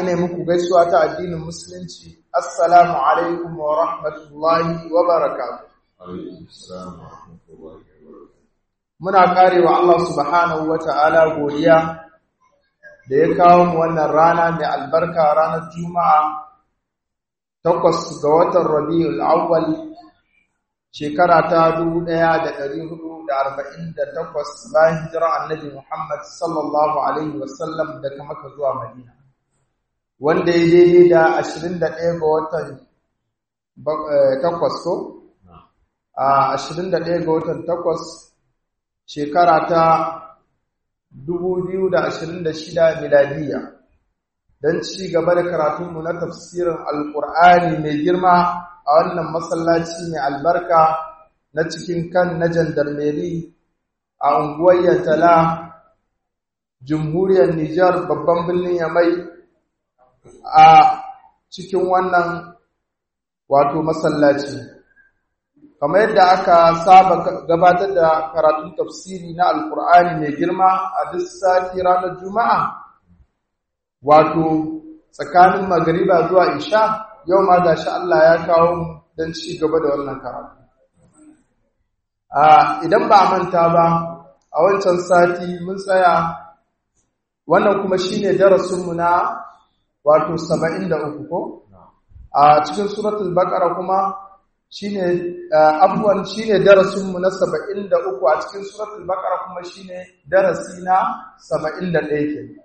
ina muku gaisuwa ta addinin musulunci assalamu alaikum wa rahmatullahi wa barakatuh muna karewa Allah subhanahu wa ta'ala godiya da ya kawo mu wannan rana mai albarka ranar juma'a takwas ga watan rabiul awwal shekara ta 1448 bayan hijira annabi Muhammad sallallahu alaihi wasallam daga Makka zuwa Madina wanda ya daidai da 21 ga watan takwas ko a 21 ga watan takwas shekara ta 2026 miladiya don ci gaba da karatunmu na tafsirin alkur'ani mai girma a wannan masallaci mai albarka na cikin kan na jandarmeri a unguwar yantala jamhuriyar Nijar babban birnin Yamai a cikin wannan wato masallaci kamar yadda aka saba gabatar da karatun tafsiri na alkur'ani mai girma a duk sati ranar juma'a wato tsakanin magariba zuwa isha yau ma gashi Allah ya kawo don ci gaba da wannan karatu idan ba a manta ba a wancan sati mun tsaya wannan kuma shine darasinmu na wato 73 ko a cikin suratul baqara kuma shine abuwan shine darasin mu na 73 a cikin suratul baqara kuma shine darasi na 71 ke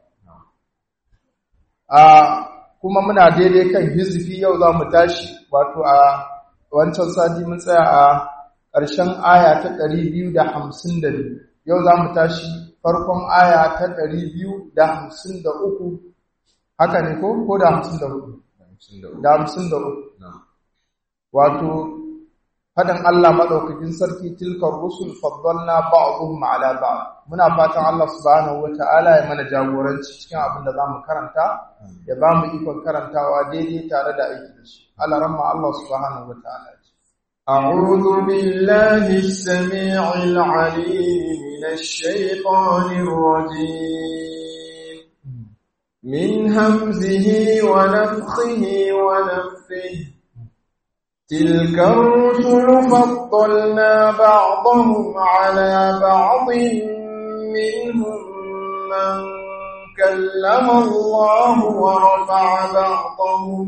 a kuma muna daidai kan hizfi yau za mu tashi wato a wancan sati mun tsaya a ƙarshen aya ta 252 yau za mu tashi farkon aya ta 253 haka ne ko ko da 54 da 53 wato faɗin Allah maɗaukakin sarki tilkar rusul faddalna ba'dhum ala ba'd muna fatan Allah subhanahu wata'ala ya mana jagoranci cikin abin da zamu karanta ya ba mu ikon karantawa daidai tare da aiki da shi Allah ramma Allah subhanahu wata'ala أعوذ بالله السميع العليم من الشيطان الرجيم من همزه ونفخه ونفثه تلك الرسل فضلنا بعضهم على بعض منهم من كلم الله ورفع بعضهم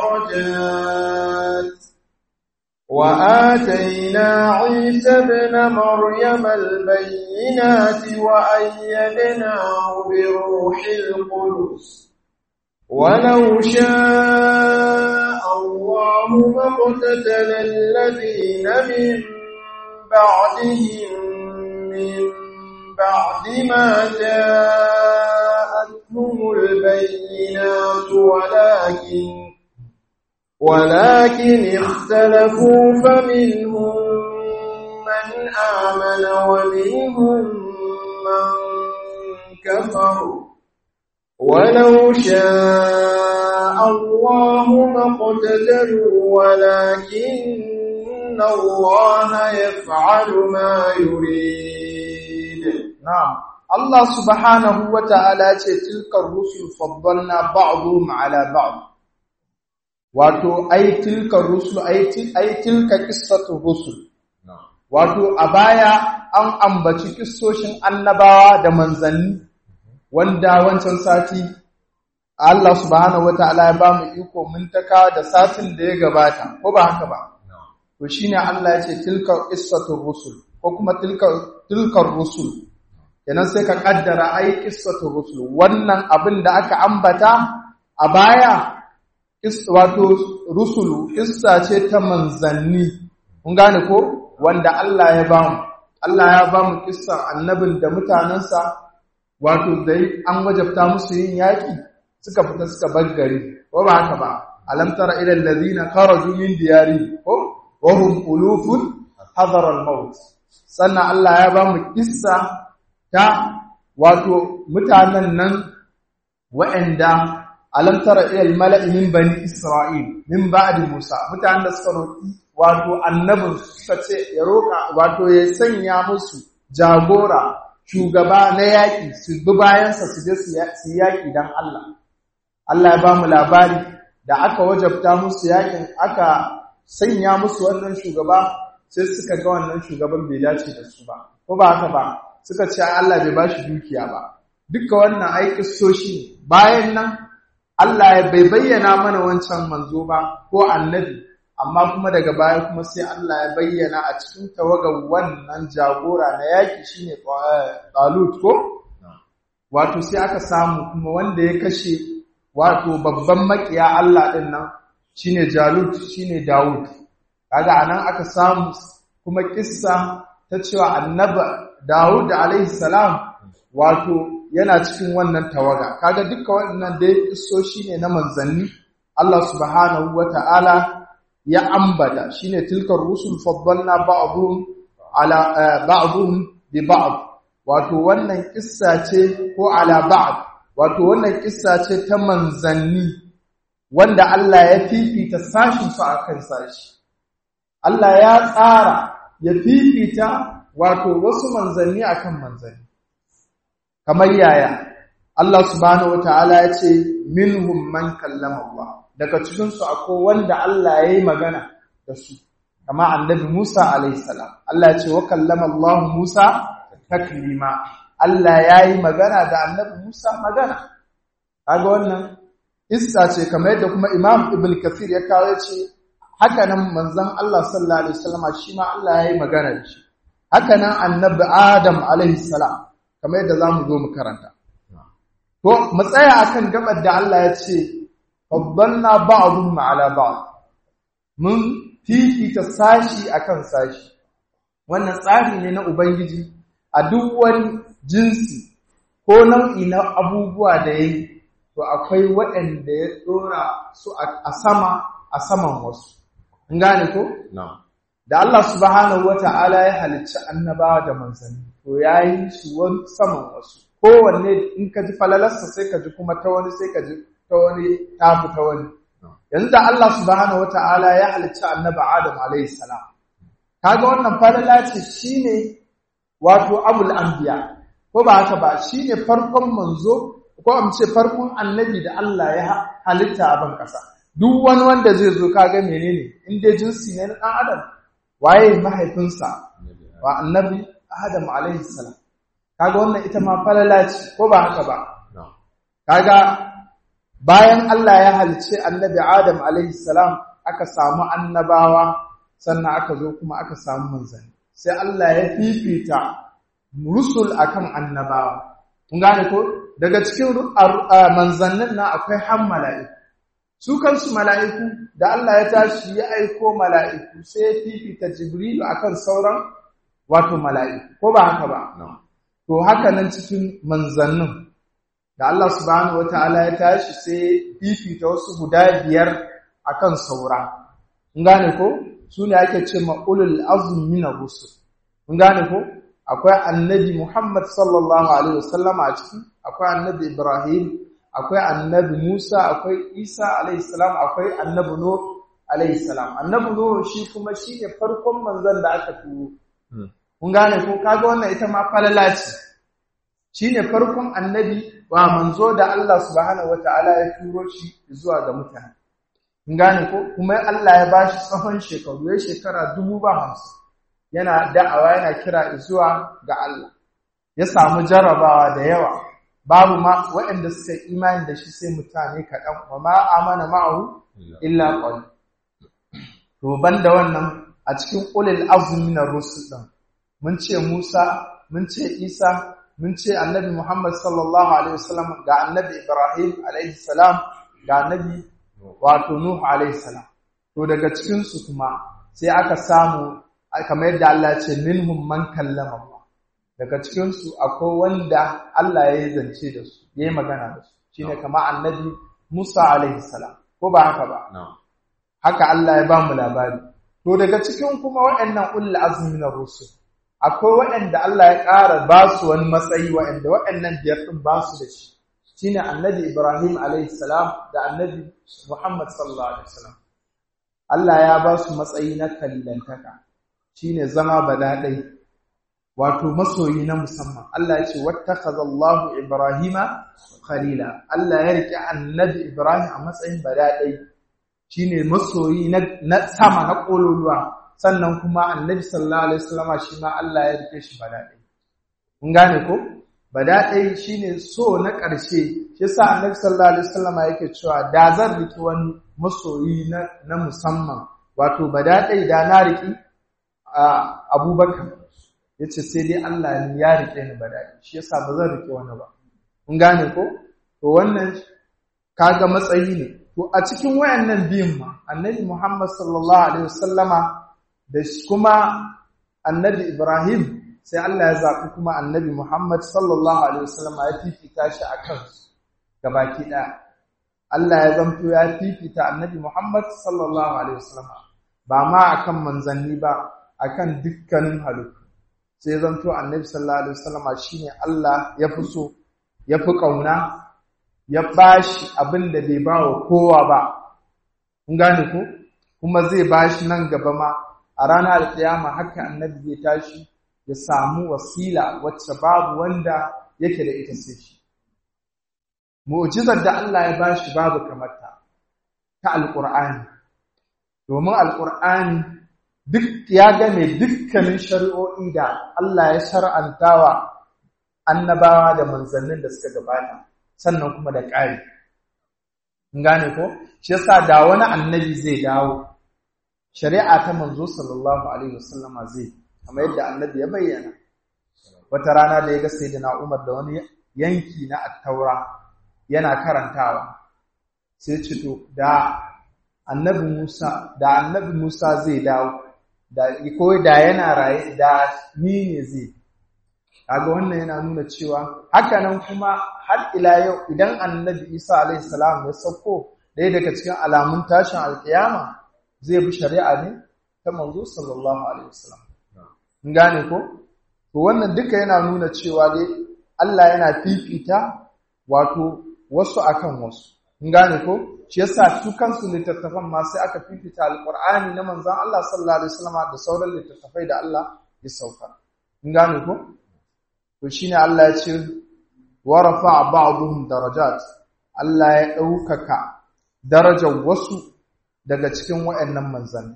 درجات وآتينا عيسى ابن مريم البينات وأيدناه بروح القدس ولو شاء الله ما اقتتل الذين من بعدهم من بعد ما جاءتهم البينات ولكن ولكن اختلفوا فمنهم من آمن ومنهم من كفر ولو شاء الله ما اقتتلوا ولكن الله يفعل ما يريد نعم الله سبحانه وتعالى تلك الرسل فضلنا بعضهم على بعض wato ai tilka rusul ai tilka qissatu rusul wato a baya an ambaci kissoshin annabawa da manzanni wanda wancan sati Allah subhanahu wataala ya bamu iko mun taka da satin da ya gabata ko ba haka ba to shine Allah ya ce tilka qissatu rusul ko kuma tilka tilka rusul kenan sai ka kaddara ai qissatu rusul wannan abin da aka ambata a baya wato rusulu kissa ce ta manzanni kun gane ko wanda Allah ya bamu Allah ya bamu kissan annabin da mutanansa wato dai an wajabta musu yin yaki suka fita suka bar gari ko ba haka ba alam tara ila allazina kharaju min diyari ko wa hum ulufun hadara al-maut sannan Allah ya bamu kissa ta wato mutanen nan wa'anda alam tara ila al-mala'i min bani isra'il min ba'di musa mutanen da suka roki wato annabin suka ce ya roka wato ya sanya musu jagora shugaba na yaƙi su bi bayansa su je su yaƙi don Allah Allah ya ba mu labari da aka wajabta musu yakin aka sanya musu wannan shugaba sai suka ga wannan shugaban bai dace da su ba ko ba haka ba suka ce Allah bai ba shi dukiya ba duka wannan ai kissoshi bayan nan Allah ya bai bayyana mana wancan manzo ba ko annabi amma kuma daga baya kuma sai Allah ya bayyana a cikin tawagar wannan jagora na yaki shine Talut ko wato sai aka samu kuma wanda ya kashe wato babban makiya Allah din nan shine Jalut shine Dawud kaga anan aka samu kuma kissa ta cewa annabi Dawud alaihi salam wato yana cikin wannan tawaga kaga duka waɗannan dai kissoshi ne na manzanni Allah subhanahu wata'ala ya ambata shine tilkar rusul faddalna ba'dhum ala ba'dhum bi ba'd wato wannan kissa ce ko ala ba'd wato wannan kissa ce ta manzanni wanda Allah ya fifita sashin su akan sashi Allah ya tsara ya fifita wato wasu manzanni akan manzanni kamar yaya Allah subhanahu wataala ya ce minhum man kallama Allah daga cikin su akwai wanda Allah ya yi magana da su kama annabi Musa alayhi salam Allah ya ce wa kallama Allah Musa taklima Allah ya yi magana da annabi Musa magana kaga wannan issa ce kamar yadda kuma Imam Ibn Kathir ya kawo ce haka nan manzon Allah sallallahu alaihi wasallam shi ma Allah ya yi magana da shi haka nan annabi Adam alaihi salam kamar yadda zamu zo mu karanta to mu tsaya akan gabar da Allah ya ce faddalna ba'dhum ala ba'd mun fifita sashi akan sashi wannan tsari ne na ubangiji a duk wani jinsi ko nau'i na abubuwa da yayi to akwai waɗanda ya dora su a sama a saman wasu in gane ko da Allah subhanahu wata'ala ya halicci annabawa da manzanni to yayi su wani saman wasu kowanne in ka ji falalarsa sai ka ji kuma ta wani sai ka ji ta wani tafi ta wani yanzu da Allah subhanahu wata'ala ya halicci annaba Adam alayhi salam kaga wannan falala ce shine wato abul anbiya ko ba haka ba shine farkon manzo ko am ce farkon annabi da Allah ya halitta a ban kasa duk wani wanda zai zo kaga menene in dai jinsi ne na dan adam waye mahaifinsa wa annabi Adam alayhi salam kaga wannan ita ma falala ce ko ba haka ba kaga bayan Allah ya halice annabi Adam alaihi salam aka samu annabawa sannan aka zo kuma aka samu manzanni sai Allah ya fifita rusul akan annabawa kun gane ko daga cikin manzannin na akwai han mala'iku su kansu mala'iku da Allah ya tashi ya aiko mala'iku sai ya fifita Jibrilu akan sauran wato mala'iku ko ba haka ba to haka nan cikin manzannin da Allah subhanahu wataala ya tashi sai fifita wasu guda biyar akan saura kun gane ko su ne ake ce ma'ulul azmi min ar-rusul kun gane ko akwai annabi Muhammad sallallahu alaihi wasallama a ciki akwai annabi Ibrahim akwai annabi Musa akwai Isa alaihi salam akwai annabi Nuh alaihi salam annabi Nuh shi kuma shine farkon manzon da aka turo kun gane ko kaga wannan ita ma falala ce shine farkon annabi wa manzo da Allah subhanahu wataala ya turo shi zuwa ga mutane kun gane ko kuma Allah ya bashi tsawon shekaru ya shekara dubu ba hamsin yana da'awa yana kira zuwa ga Allah ya samu jarabawa da yawa babu ma waɗanda suka imani da shi sai mutane kaɗan wa ma amana ma'ahu illa qal to banda wannan a cikin ulil azmi na rusul din mun ce Musa mun ce Isa mun ce annabi Muhammad sallallahu alaihi wasallam ga annabi Ibrahim alaihi salam ga annabi wato Nuh alaihi salam to daga cikin su kuma sai aka samu kamar yadda Allah ce minhum man kallama Allah daga cikin su akwai wanda Allah ya yi zance da su ya yi magana da su shine kamar annabi Musa alaihi salam ko ba haka ba haka Allah ya ba mu labari to daga cikin kuma waɗannan ulul azmi na rusul akwai waɗanda Allah ya ƙara ba su wani matsayi waɗanda waɗannan biyar ɗin ba su da shi shine annabi Ibrahim alaihi salam da annabi Muhammad sallallahu alaihi wasallam Allah ya ba su matsayi na kallantaka shine zama badaɗai wato masoyi na musamman Allah ya ce wattakhadallahu ibrahima khalila Allah ya rike annabi ibrahim a matsayin badadai shine masoyi na sama na kololuwa sannan kuma annabi sallallahu alaihi wasallama shi ma Allah ya rike shi badadai kun gane ko badadai shine so na ƙarshe shi yasa annabi sallallahu alaihi wasallama yake cewa da zan riki wani masoyi na, na musamman wato badadai da na riki abubakar ya ce sai dai Allah ne ya rike ni badadai shi yasa ba zan rike wani ba kun gane ko to wannan kaga matsayi ne to a cikin wayannan biyun ma annabi Muhammad sallallahu alaihi wasallama da kuma annabi Ibrahim sai Allah ya zaɓi kuma annabi Muhammad sallallahu alaihi wasallama ya fifita shi a kansu gabaki ɗaya Allah ya zanto ya fifita annabi Muhammad sallallahu alaihi wasallama ba ma akan manzanni ba akan dukkanin halittu sai zanto annabi sallallahu alaihi wasallama shine Allah ya fi so ya fi ƙauna ya bashi abin da bai ba wa kowa ba kun gane ko kuma zai bashi nan gaba ma a ranar alƙiyama haka annabi zai tashi ya samu wasila wacce babu wanda yake da ita sai shi mu'jizar da Allah ya bashi babu kamar ta ta alqur'ani domin alqur'ani duk ya game dukkanin shari'o'i da Allah ya shar'antawa annabawa da manzannin da suka gabata sannan kuma da ƙari gane ko shi yasa da wani annabi zai dawo shari'a ta manzo sallallahu alaihi wasallama zai kamar yadda annabi ya bayyana wata rana da ya ga sayyidina Umar da wani yanki na at-taura yana karantawa sai ce to da annabi Musa da annabi Musa zai dawo da ko da yana raye da ni ne zai kaga wannan yana nuna cewa hakanan kuma har ila yau idan annabi Isa alaihi salam ya sauko ɗaya daga cikin alamun tashin alkiyama zai bi shari'a ne ta manzo sallallahu alaihi wasallam in gane ko to wannan duka yana nuna cewa dai Allah yana fifita wato wasu akan wasu in gane ko shi yasa su kansu littattafan ma sai aka fifita alqur'ani na manzon Allah sallallahu alaihi wasallam da sauran littattafai da Allah ya sauka in gane ko to shine Allah ya ce wa rafa'a ba'dhum darajat Allah ya ɗaukaka darajar wasu daga cikin waɗannan manzanni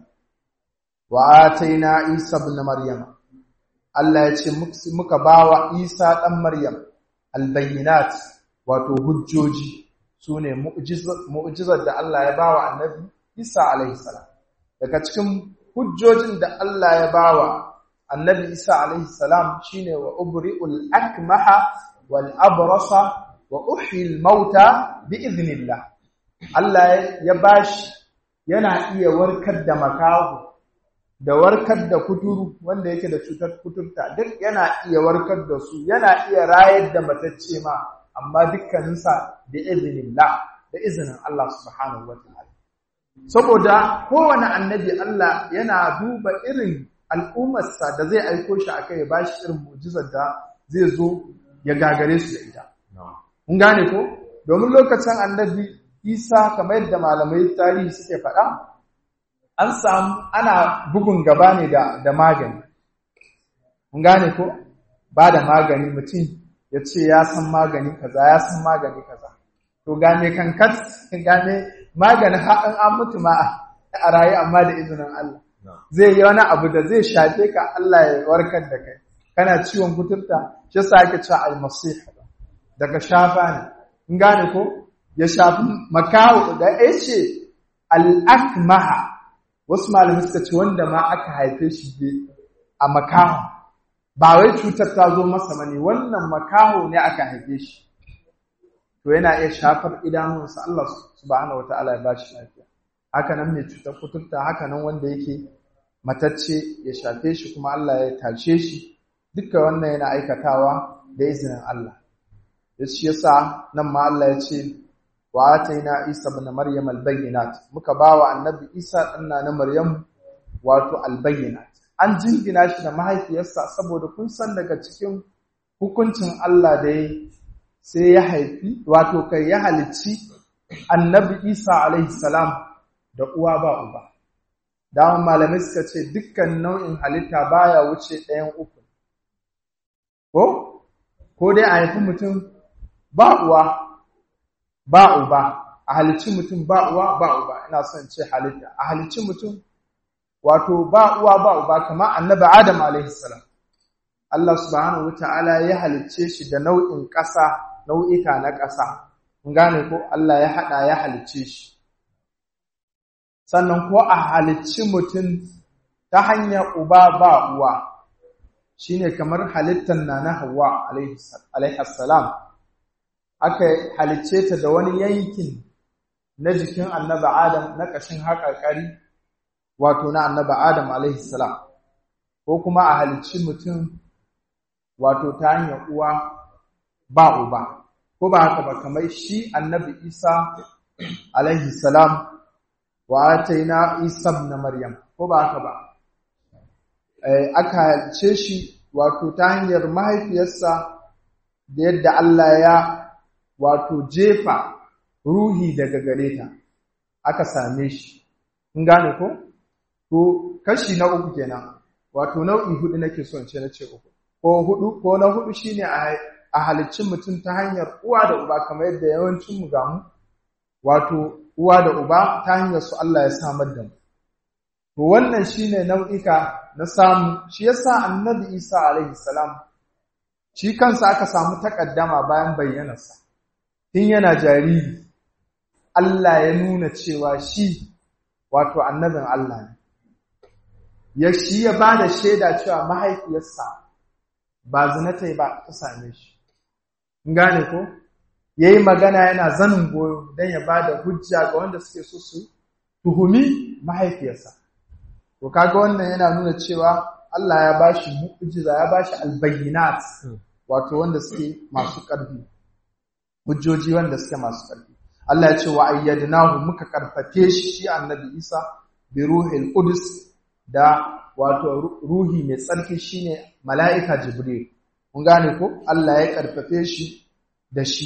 wa ataina Isa ibn Maryam Allah ya ce muka bawa Isa dan Maryam albayyinat wato hujjoji sune mu'jizar da Allah ya bawa annabi Isa alaihi salam daga cikin hujjojin da Allah ya bawa annabi isa alaihi salam shine wa ubri'ul akmaha wal abrasa wa uhyil mauta bi idhnillah Allah ya bashi yana iya warkar da makahu da warkar da kuturu wanda yake da cutar kuturta duk yana iya warkar da su yana iya rayar da matacce ma amma dukkaninsa bi idhnillah da izinin Allah subhanahu wataala saboda kowane annabi Allah yana duba irin al'ummarsa da zai aiko shi aka ya bashi irin mujizar da zai zo ya gagare su da ita. Kun gane ko? Domin lokacin annabi Isa kamar yadda malamai tarihi suke faɗa, an samu ana bugun gaba ne da magani. Kun gane ko? Ba da magani mutum ya ce ya san magani kaza, ya san magani kaza. To game kankat, game maganin haɗin an mutu ma a rayu amma da izinin Allah. zai yi wani abu da zai shafe ka Allah ya warkar da kai kana ciwon kuturta shi yasa ake cewa almasih daga shafa ne in gane ko ya shafi makawo da yace al-akmaha wasu malamai suka ce wanda ma aka haife shi a makaho ba wai cutar ta zo masa bane wannan makaho ne aka haife shi to yana iya shafar idanunsa Allah subhanahu wataala ya bashi lafiya haka nan mai cutar kuturta haka nan wanda yake matacce ya shafe shi kuma Allah ya tashe shi duka wannan yana aikatawa da izinin Allah ya shi yasa nan ma Allah ya ce wa ataina Isa ibn Maryam al-bayyinat muka bawa annabi Isa dan na Maryam wato al-bayyinat an jingina shi da mahaifiyarsa saboda kun san daga cikin hukuncin Allah da ya sai ya haifi wato kai ya halicci annabi Isa alaihi salam da uwa ba uba. Dawon malamai suka ce dukkan nau'in halitta baya wuce ɗayan uku. ko ko dai a haifi mutum ba uwa ba uba a halicci mutum ba uwa ba uba ina son ce halitta a halicci mutum wato ba uwa ba uba kamar annabi Adam alaihi salam Allah subhanahu wataala ya halicce shi da nau'in ƙasa nau'ika na ƙasa kun gane ko Allah ya hada ya halicce shi sannan ko a halicci mutum ta hanyar uba ba uwa shine kamar halittar nana Hawwa alaihi salam aka halicce ta da wani yankin na jikin annabi Adam na ƙashin haƙarƙari wato na annabi Adam alaihi salam ko kuma a halicci mutum wato ta hanyar uwa ba uba ko ba haka ba kamar shi annabi Isa alaihi salam wa ataina Isa ibn Maryam ko ba haka ba aka halicce shi wato ta hanyar mahaifiyarsa da yadda Allah ya wato jefa ruhi daga gare ta aka same shi in gane ko to kashi na uku kenan wato nau'i hudu nake son ce na ce uku ko hudu ko na hudu shine a halicci mutum ta hanyar uwa da uba kamar yadda yawancin mu gamu wato uwa da uba ta hanyar su Allah ya samar da mu to wannan shine nau'ika na samu shi yasa annabi Isa alaihi salam shi kansa aka samu takaddama bayan bayyanarsa tun yana jariri Allah ya nuna cewa shi wato annabin Allah ne ya shi ya ba da shaida cewa mahaifiyarsa ba zinata ba ta same shi gane ko ya yi magana yana zanin goyo don ya ba da hujja ga wanda suke so su tuhumi mahaifiyarsa to kaga wannan yana nuna cewa Allah ya ba shi mu'jiza ya ba shi albayyinat wato wanda suke masu ƙarfi hujjoji wanda suke masu ƙarfi Allah ya ce wa ayyadnahu muka karfafe shi shi annabi Isa bi ruhil qudus da wato ruhi mai tsarki shine mala'ika jibril kun gane ko Allah ya karfafe shi da shi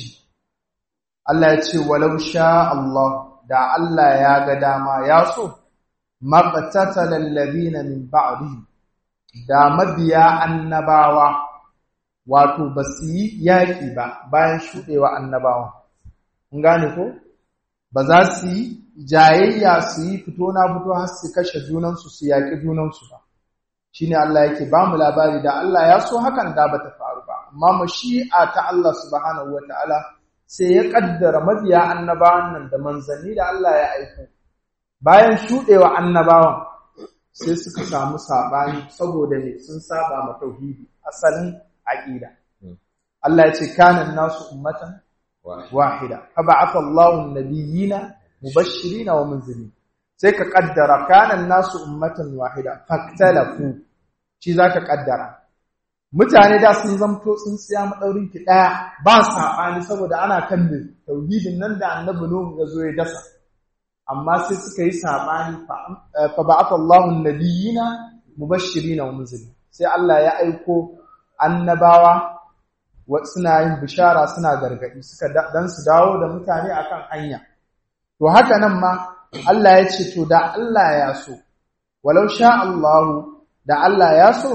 Allah ya ce walau sha Allah da Allah ya ga dama ya so maqtatala alladhina min ba'dihi da mabiya annabawa wato basu yi yaki ba bayan shudewa annabawa kun gane ko ba za su yi jayayya su yi fito na fito har su kashe junansu su yaƙi junansu ba shine Allah yake ba mu labari da Allah ya so hakan da bata faru ba amma mashi'a ta Allah subhanahu wataala sai ya kaddara mabiya annabawan nan da manzanni da Allah ya aiko bayan shudewa annabawan sai suka samu sabani saboda ne sun saba ma tauhidi asalin aqida Allah ya ce kana nasu ummatan wahida fa ba'atha Allahu an-nabiyina mubashshirina wa munzirin sai ka kaddara kana nasu ummatan wahida faktalafu shi zaka kaddara mutane da sun zamto sun siya madaurin ki daya ba sabani saboda ana kan tauhidin nan da annabi nuhu ya zo ya dasa amma sai suka yi sabani fa ba'atha Allahu an-nabiyina mubashshirina wa munzirin sai Allah ya aiko annabawa suna yin bishara suna gargadi suka dan su dawo da mutane akan hanya to haka nan ma Allah ya ce to da Allah ya so walau sha Allahu da Allah ya so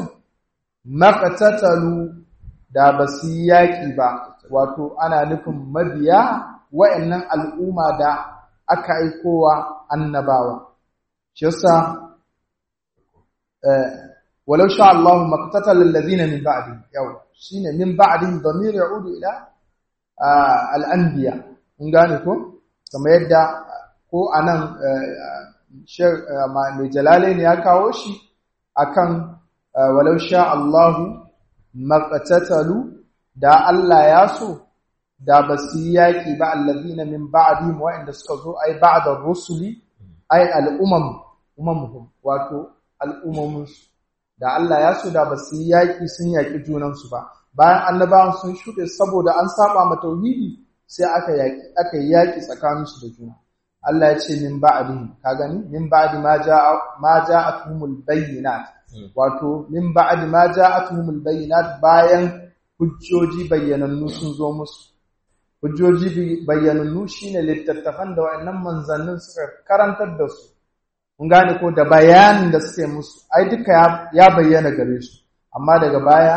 maqtatalu da basu yaki ba wato ana nufin mabiya wayannan al'umma da aka aikowa annabawa shi yasa walau sha Allahu maqtatala alladhina min ba'di yau shine min ba'dihim damir ya'udu ila al-anbiya mun gane ko kamar yadda ko anan mai jalalain ya kawo shi akan walau sha Allahu maqtatalu da Allah ya so da basu yaki ba alladhina min ba'dihim wa'inda suka zo ai ba'da rusuli ai al-umam umamuhum wato al'ummomin da Allah ya so da basu yaki sun yaki junan su ba bayan annabawan sun shuɗe saboda an saba ma tauhidi sai aka yaki aka yaki tsakanin su da juna Allah ya ce min ba'dihim ka gani min ba'di ma ja'a ma ja'atuhumul bayyinat wato min ba'di ma ja'atuhumul bayyinat bayan hujjoji bayyanannu sun zo musu hujjoji bayyanannu shine littattafan da wayannan manzannin suka karantar da su kun gane ko da bayanin da suke musu ai duka ya bayyana gare su amma daga baya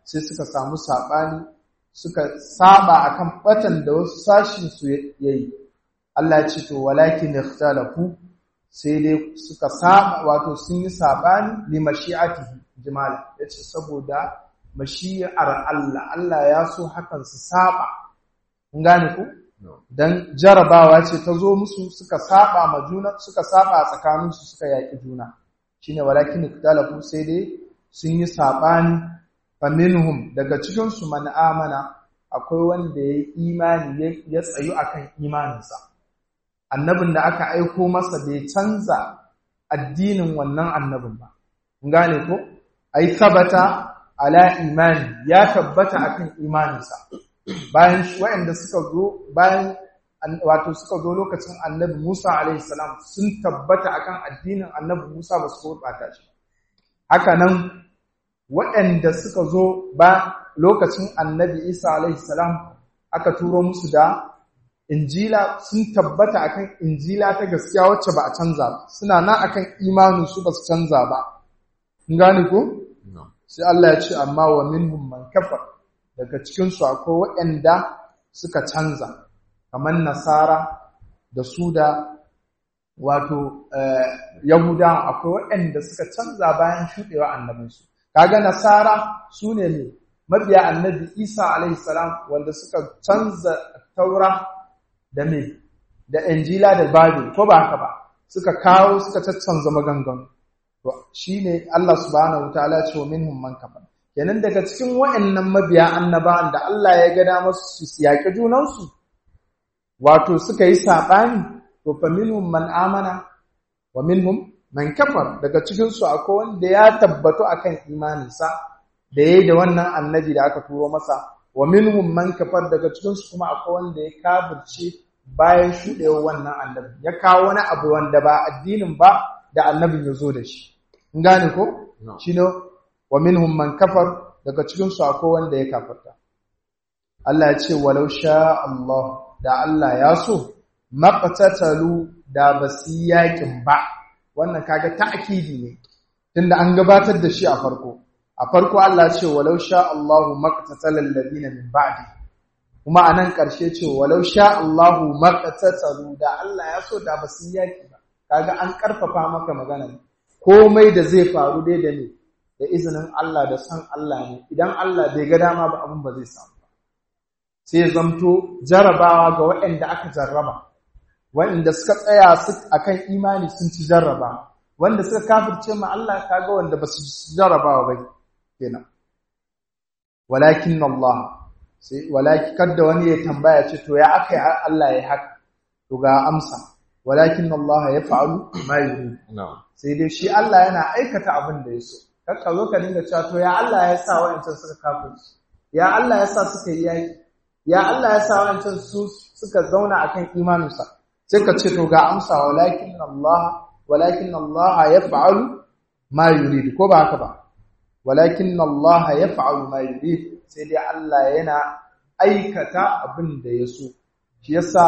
sai suka samu saɓani suka saba akan batan da wasu sashin su yayi Allah ya ce to walakin ikhtalafu sai dai suka saba wato sun yi sabani li mashi'atihi jimala yace saboda mashi'ar Allah Allah ya so hakan su saba kun gane ku dan jarabawa ce ta zo musu suka saba ma juna suka saba tsakanin su suka yaki juna shine walakin ikhtalafu sai dai sun yi sabani faminhum daga cikin su man amana akwai wanda ya imani ya tsayu akan imaninsa annabin da aka aiko masa bai canza addinin wannan annabin ba gane ko ai sabata ala imani ya tabbata akan imaninsa bayan waɗanda suka zo bayan wato suka zo lokacin annabi Musa alaihi salam sun tabbata akan addinin annabi Musa ba su gurɓata shi haka nan waɗanda suka zo ba lokacin annabi Isa alaihi salam aka turo musu da injila sun tabbata akan injila ta gaskiya wacce ba a canza ba suna nan akan imanin su ba su canza ba kun gane ko sai Allah ya ce amma wa minhum man kafar daga cikin su akwai waɗanda suka canza kamar nasara da su da wato yahuda akwai waɗanda suka canza bayan shuɗewa annabinsu kaga nasara su ne ne mabiya annabi isa alaihi salam wanda suka canza taura da me da injila da bible ko ba haka ba suka kawo suka caccanza maganganu to shine Allah subhanahu wataala ce wa minhum man kafar kenan daga cikin wayannan mabiya annabawan da Allah ya ga da musu su yaki junan su wato suka yi sabani to fa minhum man amana wa minhum man kafar daga cikin su akwai wanda ya tabbatu akan imaninsa da yayi da wannan annabi da aka turo masa wa minhum man kafar daga cikin su kuma akwai wanda ya kafirce bayan shuɗewar wannan annabi ya kawo wani abu wanda ba addinin ba da annabin ya zo da shi in gane ko shine wa minhum man kafar daga cikin su akwai wanda ya kafarta Allah ya ce walau sha Allah da Allah ya so maqtatalu da basu yakin ba wannan kaga ta'kidi ne tunda an gabatar da shi a farko a farko Allah ce walau sha Allahu maqtatala alladhina min ba'di kuma anan karshe ce walau sha Allahu maqtatalu da Allah ya so da basu yaki ba kaga an karfafa maka magana komai da zai faru dai da ne da izinin Allah da san Allah ne idan Allah bai ga dama ba abin ba zai samu ba sai zamto jarabawa ga waɗanda aka jarraba waɗanda suka tsaya akan imani sun ci jarraba wanda suka kafirce ma Allah kaga wanda ba su jarrabawa ba kenan walakin Allah sai walakin kada wani ya tambaya ce to ya aka Allah ya haka to ga amsa walakin Allah ya fa'alu ma yuri sai dai shi Allah yana aikata abin da ya so kakka zo ka dinga cewa to ya Allah ya sa wa'ancan suka kafirci ya Allah ya sa suka yi yaki ya Allah ya sa wa'ancan su suka zauna akan imaninsa sai ka ce to ga amsa walakin Allah walakin Allah ya fa'alu ma yuri ko ba haka ba walakin Allah ya fa'alu ma yurid sai dai Allah yana aikata abin da ya so shi yasa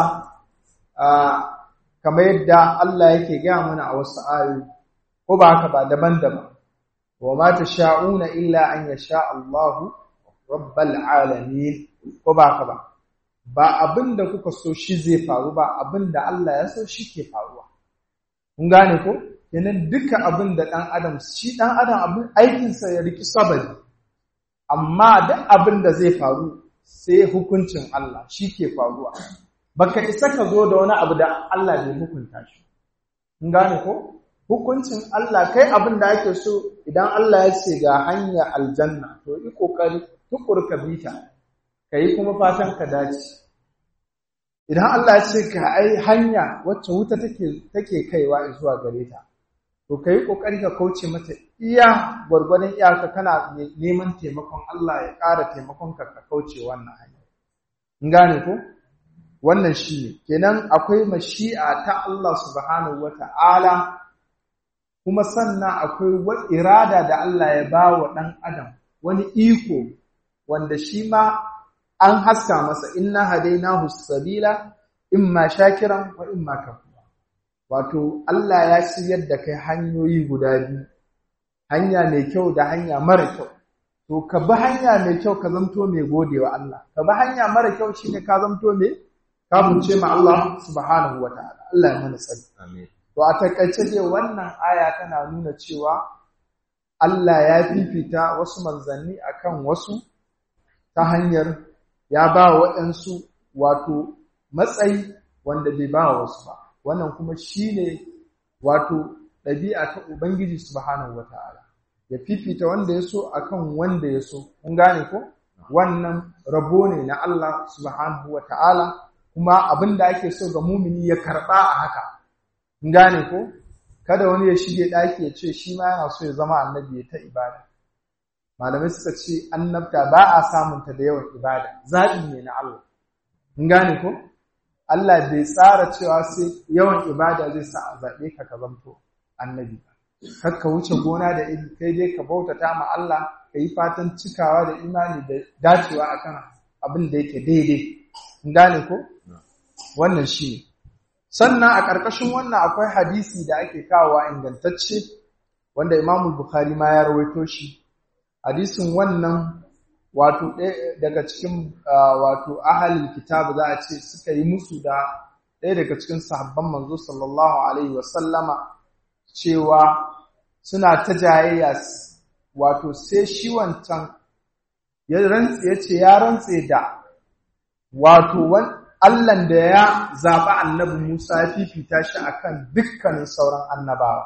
kamar yadda Allah yake gaya mana a wasu ayoyi ko ba haka ba daban-daban wa ma tasha'una illa an yasha Allahu rabbal alamin ko ba haka ba ba abin da kuka so shi zai faru ba abin da Allah ya so shi ke faruwa kun gane ko kenan duka abin da ɗan adam shi ɗan adam abin aikinsa ya riki sabari amma duk abin da zai faru sai hukuncin Allah shi ke faruwa baka isa ka zo da wani abu da Allah bai hukunta shi kun gane ko hukuncin Allah kai abin da ake so idan Allah ya ce ga hanya aljanna to yi kokari tukur ka bita kai kuma fatan ka dace idan Allah ya ce ka ai hanya wacce wuta take take kaiwa zuwa gare ta to ka yi ƙoƙari ka kauce mata iya gwargwadon iyaka kana neman taimakon Allah ya ƙara taimakon ka ka kauce wannan hanya. In gane ko? Wannan shi ne, kenan akwai mashi'a ta Allah subhanahu wa ta'ala, kuma sannan akwai irada da Allah ya ba wa ɗan adam wani iko wanda shi ma an haska masa inna hadainahu sabila imma shakiran wa imma kafura. wato Allah ya shiryar da kai hanyoyi guda biyu hanya mai kyau da hanya mara kyau to ka bi hanya mai kyau ka zamto mai godewa Allah ka bi hanya mara kyau shine ka zamto mai kafirce ma Allah subhanahu wataala Allah ya mana tsari amin to a takaice dai wannan aya tana nuna cewa Allah ya fifita wasu manzanni akan wasu ta hanyar ya ba waɗansu wato matsayi wanda bai ba wasu ba wannan kuma shine wato ɗabi'a ta Ubangiji subhanahu wata'ala ya fifita wanda ya so akan wanda ya so kun gane ko wannan rabo ne na Allah subhanahu wata'ala kuma abin da ake so ga mumini ya karɓa a haka kun gane ko kada wani ya shige ɗaki ya ce shi ma yana so ya zama annabi ya ta ibada malamai suka ce annabta ba a samunta da yawan ibada zaɓi ne na Allah kun gane ko Allah bai tsara cewa sai yawan ibada zai sa a zaɓe ka ka zamto annabi kar ka wuce gona da iri kai dai ka bautata ma Allah ka yi fatan cikawa da imani da dacewa akan abin da yake daidai kun gane ko wannan shi ne sannan a ƙarƙashin wannan akwai hadisi da ake kawowa ingantacce wanda Imam Bukhari ma ya rawaito shi hadisin wannan wato daga cikin wato ahalin kitabu za a ce suka yi musu da ɗaya daga cikin sahabban manzo sallallahu alaihi wasallama cewa suna ta jayayya wato sai shi wancan ya rantse ya ce ya rantse da wato Allahn da ya zaɓi annabi Musa ya fifita shi akan dukkanin sauran annabawa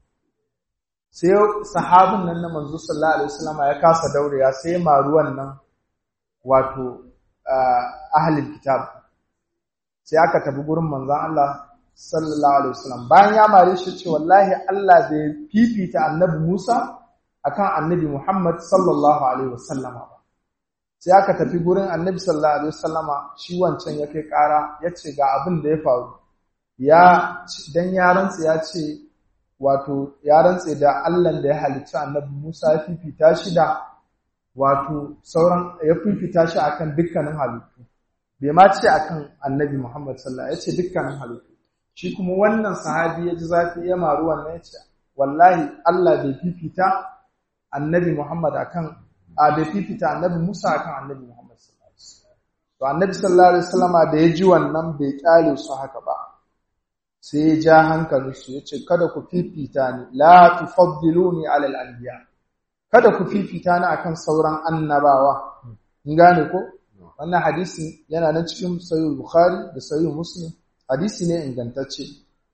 sai sahabin nan na manzo sallallahu alaihi wasallam ya kasa daurewa sai maru wannan wato ahlul kitab sai aka tafi gurin manzon Allah sallallahu alaihi wasallam bayan ya mare shi ce wallahi Allah bai fifita annabi Musa akan annabi Muhammad sallallahu alaihi wasallama ba sai aka tafi gurin annabi sallallahu alaihi wasallama shi wancan ya kai kara ya ce ga abin da ya faru ya dan yaransa ya ce wato ya rantse da Allah da ya halicci annabi Musa ya fifita shi da wato sauran ya fifita shi akan dukkanin halittu bai ma ce akan annabi Muhammad sallallahu ya ce dukkanin halittu shi kuma wannan sahabi ya ji zafi ya maru wannan ya ce wallahi Allah bai fifita annabi Muhammad akan a bai fifita annabi Musa akan annabi Muhammad sallallahu alaihi wasallam to annabi sallallahu alaihi wasallama da ya ji wannan bai kyale su haka ba sai ya ja hankalinsu ya ce kada ku fifita ni la tufaddiluni ala al-anbiya kada ku fifita ni akan sauran annabawa in gane ko wannan hadisi yana nan cikin sahih bukhari da sahih muslim hadisi ne ingantacce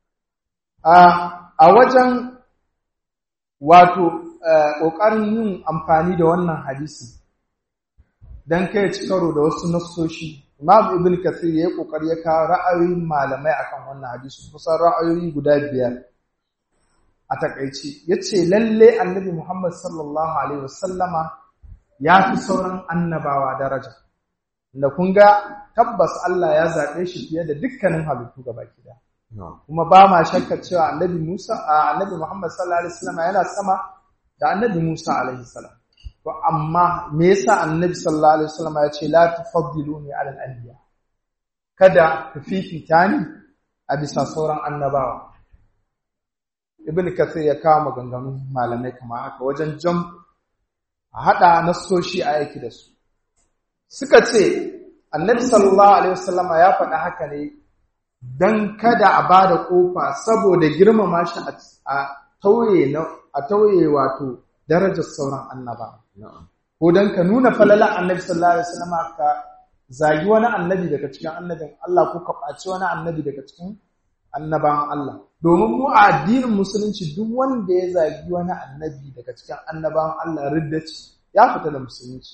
a a wajen wato kokarin yin amfani da wannan hadisi dan kai ci karo da wasu nassoshi Imam Ibn Kathir ya yi kokari ya kawo ra'ayoyin malamai akan wannan hadisi kusan ra'ayoyi guda biyar a takaici yace lalle Annabi Muhammad sallallahu alaihi wasallama ya fi sauran annabawa daraja da kun ga tabbas Allah ya zaɓe shi fiye da dukkanin halittu gabaki ɗaya kuma ba ma shakka cewa Annabi Musa Annabi Muhammad sallallahu alaihi wasallama yana sama da Annabi Musa alaihi salam To amma me yasa Annabi sallallahu alaihi wasallam ya ce la tufaddiluni ala al-anbiya kada ku fifita ni a bisa sauran annabawa Ibn Kathir ya kawo maganganun malamai kamar haka wajen jam a hada nassoshi a yaki da su suka ce Annabi sallallahu alaihi wasallam ya faɗa haka ne dan kada a bada kofa saboda girmama shi a tauye a tauye wato darajar sauran annabawa ko dan ka nuna falalan annabi sallallahu alaihi wasallam ka zagi wani annabi daga cikin annabin Allah ko ka ɓaci wani annabi daga cikin annaban Allah domin mu a addinin musulunci duk wanda ya zagi wani annabi daga cikin annaban Allah riddaci ya fita da musulunci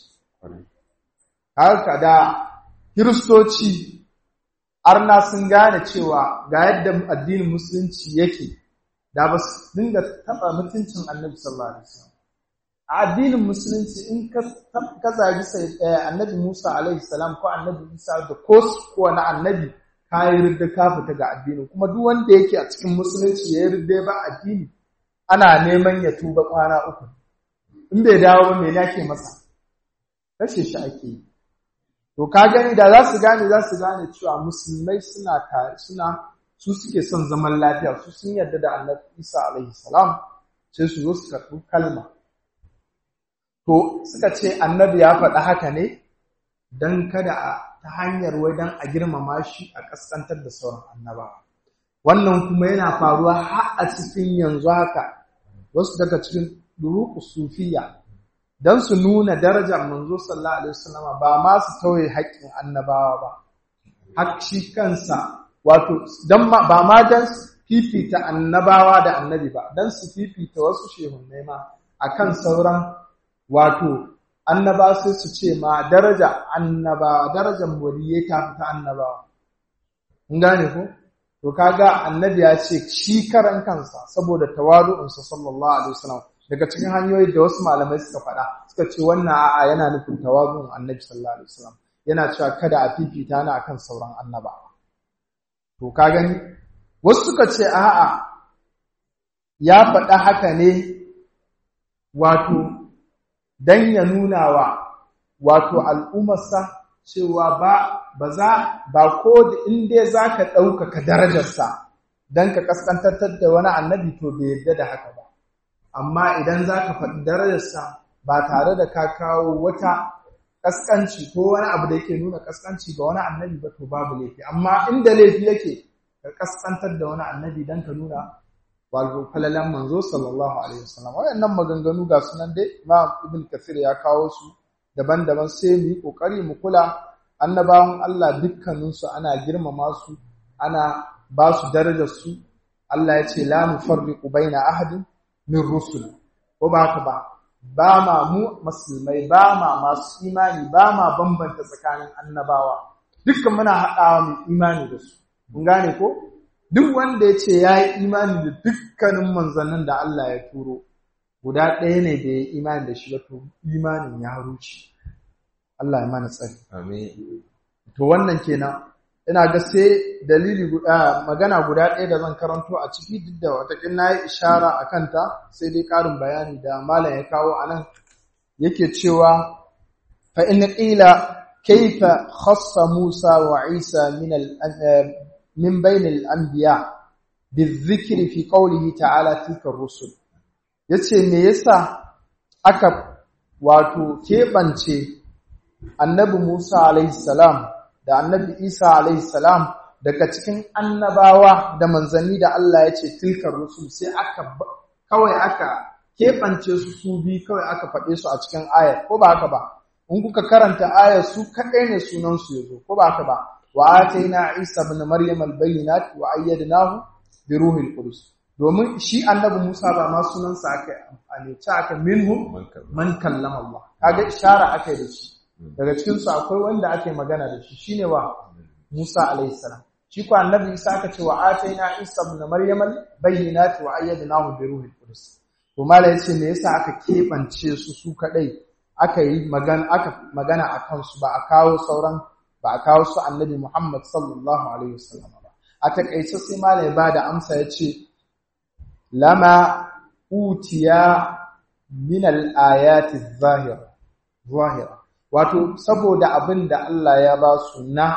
haka da kiristoci arna sun gane cewa ga yadda addinin musulunci yake da ba su dinga taɓa mutuncin annabi sallallahu alaihi wasallam a addinin musulunci in ka zagi annabi Musa alaihi salam ko annabi Isa da ko wani annabi ka yi ridda ka fita ga addini kuma duk wanda yake a cikin musulunci ya yi ridda ba addini ana neman ya tuba kwana uku in bai dawo ba me yake masa kashe shi ake yi to ka gani da za su gane za su gane cewa musulmai suna suna su suke son zaman lafiya su sun yarda da annabi Isa alaihi salam sai su zo su karɓi kalma to suka ce annabi ya faɗa haka ne don kada a ta hanyar wai don a girmama shi a ƙasƙantar da sauran annabawa wannan kuma yana faruwa har a cikin yanzu haka wasu daga cikin duruku sufiya don su nuna darajar manzo sallallahu alaihi wasallama ba ma su tauye haƙƙin annabawa ba har shi kansa wato don ba ma don fifita annabawa da annabi ba don su fifita wasu shehunnai ma akan sauran wato annaba sai su ce ma daraja annabawa darajar waliyai ta fita annabawa in gane ko to kaga annabi ya ce shi karan kansa saboda tawadu'unsa sallallahu alaihi wasallam daga cikin hanyoyi da wasu malamai suka faɗa suka ce wannan a'a yana nufin tawadu'un annabi sallallahu alaihi wasallam yana cewa kada a fifita ni akan sauran annabawa to ka gani wasu suka ce a'a ya faɗa haka ne wato dan ya nuna wa wato al'ummarsa cewa ba ba za ba ko da in dai zaka ɗaukaka darajarsa dan ka kaskantar da wani annabi to bai yarda da haka ba amma idan zaka faɗi darajarsa ba tare da ka kawo wata kaskanci ko wani abu da yake nuna kaskanci ga wani annabi ba to babu laifi amma inda laifi yake ka kaskantar da wani annabi dan ka nuna wato falalan manzo sallallahu alaihi wasallam wayannan maganganu ga sunan dai Imam Ibn Kathir ya kawo su daban-daban sai mu yi kokari mu kula annabawan Allah dukkanin su ana girmama su ana ba su darajar su Allah ya ce la nufarriqu baina ahadin min rusul ko ba haka ba ba ma mu musulmai ba ma masu imani ba ma bambanta tsakanin annabawa dukkan muna haɗawa mu imani da su mun gane ko duk wanda ya ce ya yi imani da dukkanin manzannin da Allah ya turo guda ɗaya ne da ya yi imani da shi wato imanin ya ruce Allah ya mana tsari to wannan kenan ina ga sai dalili guda magana guda ɗaya da zan karanto a ciki duk da watakin na yi ishara a kanta sai dai ƙarin bayani da malam ya kawo a nan yake cewa fa in qila kaifa khassa Musa wa Isa min al من بين الأنبياء بالذكر في قوله تعالى تلك الرسل yace me yasa aka wato keɓance annabi Musa alaihi salam da annabi Isa alaihi salam daga cikin annabawa da manzanni da Allah ya ce tilkar rusul sai aka kawai aka keɓance su su bi kawai aka faɗe su a cikin ayar ko ba haka ba in kuka karanta ayar su kaɗai ne sunan su yazo ko ba haka ba وآتينا عيسى ابن مريم البينات وأيدناه بروح القدس domin shi annabi Musa ba ma sunansa aka amfani ta aka minhum man kallama Allah kaga ishara aka da shi daga cikin su akwai wanda ake magana da shi shine wa Musa alayhi salam shi ko annabi Isa aka ce wa ataina Isa ibn Maryam bayyinat wa ayyadnahu bi ruhil qudus to mala yace me yasa aka kebance su su kadai aka yi magana aka magana akan su ba a kawo sauran ba a kawo su annabi Muhammad sallallahu Alaihi wasallam ba. A taƙaice sai malai ba da amsa ya ce, Lama utiya min al'ayati zahira, wato, saboda abin da Allah ya ba su na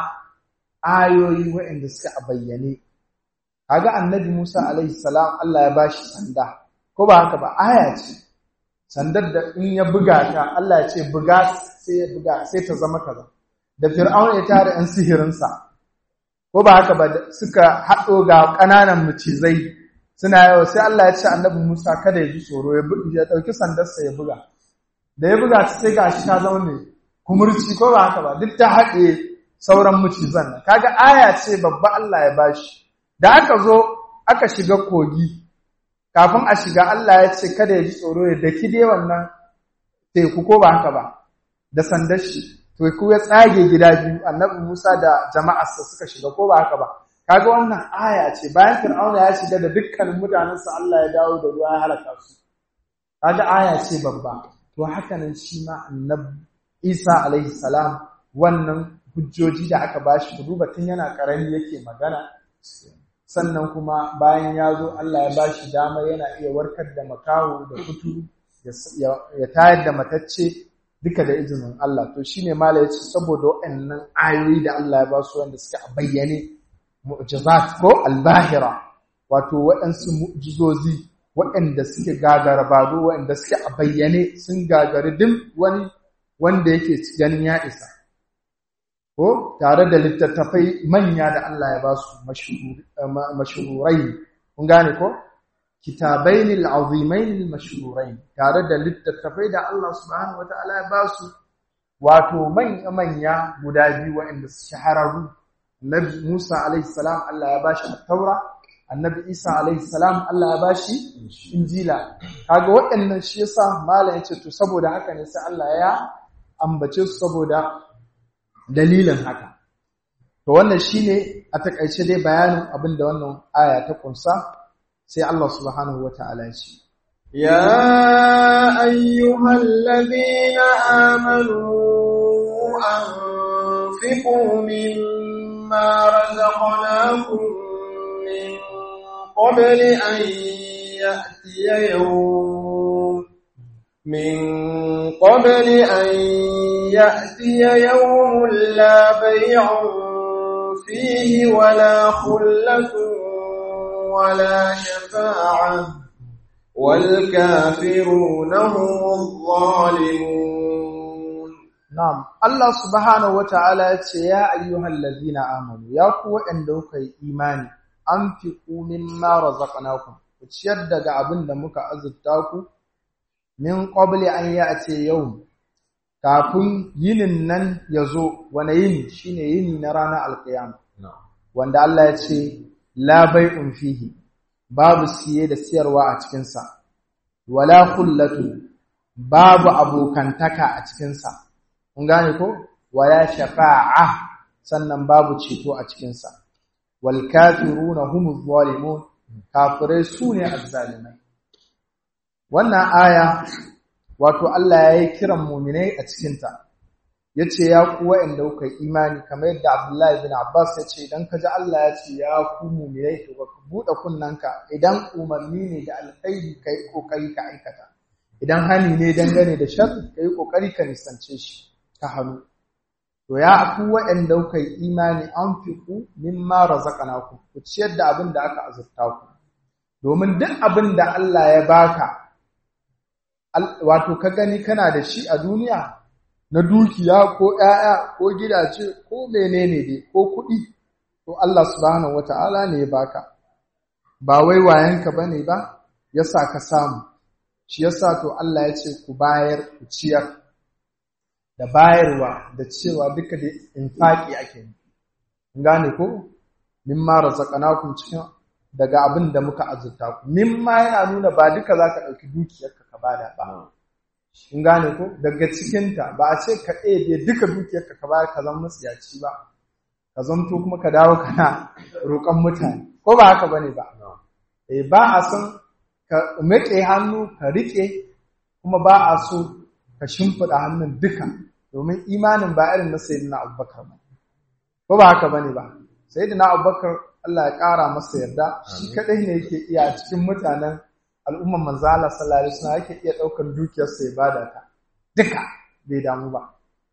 ayoyi waɗanda suka a bayyane. Kaga annabi Musa Alaihi salam Allah ya ba shi sanda, ko ba haka ba, aya ce, sandar da in ya buga ta, Allah ya ce buga sai ya buga sai ta zama kaza. da fir'aun ya tare ‘yan sihirinsa, ko ba haka ba suka haɗo ga ƙananan macizai suna yawa sai Allah ya ce annabi Musa kada ya ji tsoro ya ɗauki sandarsa ya buga. Da ya buga ta sai ga shi ta zama mai kumurci ko ba haka ba duk ta haɗe sauran macizan nan. Kaga aya ce babba Allah ya bashi. Da aka zo aka shiga kogi, kafin a shiga Allah ya ce kada ya ji tsoro ya daki dai wannan teku ko ba haka ba da sandar shi. to ku ya tsage gida biyu annabi Musa da jama'arsa suka shiga ko ba haka ba kaga wannan aya ce bayan Fir'auna ya shiga da dukkanin mutanensa Allah ya dawo da ruwa ya halaka su kaga aya ce babba to haka nan shi ma annabi Isa alaihi salam wannan hujjoji da aka bashi ku duba tun yana karami yake magana sannan kuma bayan ya zo Allah ya bashi dama yana iya warkar da makaho da kuturu ya tayar da matacce duka da izinin Allah to shine mala yace saboda waɗannan ayoyi da Allah ya ba su wanda suka bayyane mu'jizat ko albahira wato waɗansu mu'jizozi waɗanda suke gagara bado waɗanda suke a bayyane sun gagari duk wani wanda yake ganin ya isa ko tare da littattafai manya da Allah ya ba su mashuhurai kun gane ko kitabaini al'azimaini mashhurai tare da littattafai da Allah subhanahu wataala ya ba su wato manya manya guda biyu waɗanda su shahararru Annabi Musa alaihi salam Allah ya bashi at-Taura Annabi Isa alaihi salam Allah ya bashi Injila kaga waɗannan shi yasa malam yace to saboda haka ne sai Allah ya ambace su saboda dalilin haka to wannan shine a takaice dai bayanin abinda wannan aya ta kunsa sai Allah subhanahu wata'ala ya ce يا أيها الذين آمنوا أنفقوا مما رزقناكم من قبل أن يأتي يوم من قبل أن يأتي يوم لا بيع فيه ولا خلة ولا شفاعة والكافرون هم الظالمون نعم الله سبحانه وتعالى يا أيها الذين آمنوا يا قوة عندك إيماني أنفقوا مما رزقناكم وتشدد أبن دمك أزدتاكم min qabli an ya'ti yawm kafin yinin nan yazo wani yini shine yini na ranar alqiyama wanda Allah ya ce la bai'un fihi babu siye da siyarwa a cikin sa wala khullatu babu abokantaka a cikin sa kun gane ko wala shafa'a sannan babu ceto a cikin sa wal kafiruna humuz zalimun kafirai sune azzalimai wannan aya wato Allah ya yi kiran muminai a cikinta ya ce ya ku waɗanda kuka yi imani kamar yadda Abdullahi bin Abbas ya ce idan ka ji Allah ya ce ya ku muminai to ka buɗe kunnanka idan umarni ne da alkhairi ka yi ƙoƙari ka aikata idan hani ne dangane da shar ka yi ƙoƙari ka nisance shi ka hannu to ya ku waɗanda kuka yi imani an fi ku mimma razaqnakum ku ciyar da abin da aka azurta ku domin duk abin da Allah ya baka wato ka gani kana da shi a duniya na dukiya ko ‘ya'ya ko gidaje ko menene dai ko kuɗi to Allah subhanahu wata'ala ne ya baka ba wai wayanka bane ba yasa ka samu shi yasa to Allah ya ce ku bayar ku ciyar da bayarwa da cewa duka da infaki ake yi gane ko mimma razaqnakum cikin daga abin da muka azurta ku mimma yana nuna ba duka zaka dauki dukiyarka ka bada ba kun gane ko daga cikinta ba a ce ka ɗebe duka dukiyarka ka bayar ka zama matsiyaci ba ka zanto kuma ka dawo kana roƙon mutane ko ba haka bane ba eh ba a son ka maƙe hannu ka riƙe kuma ba a so ka shimfiɗa hannun duka domin imanin ba irin na sayyidina abubakar ba ko ba haka bane ba sayyidina abubakar Allah ya ƙara masa yarda shi kaɗai ne yake iya cikin mutanen al'umman manzala sallallahu alaihi wasallam yake iya ɗaukar dukiyarsa ya bada ta duka bai damu ba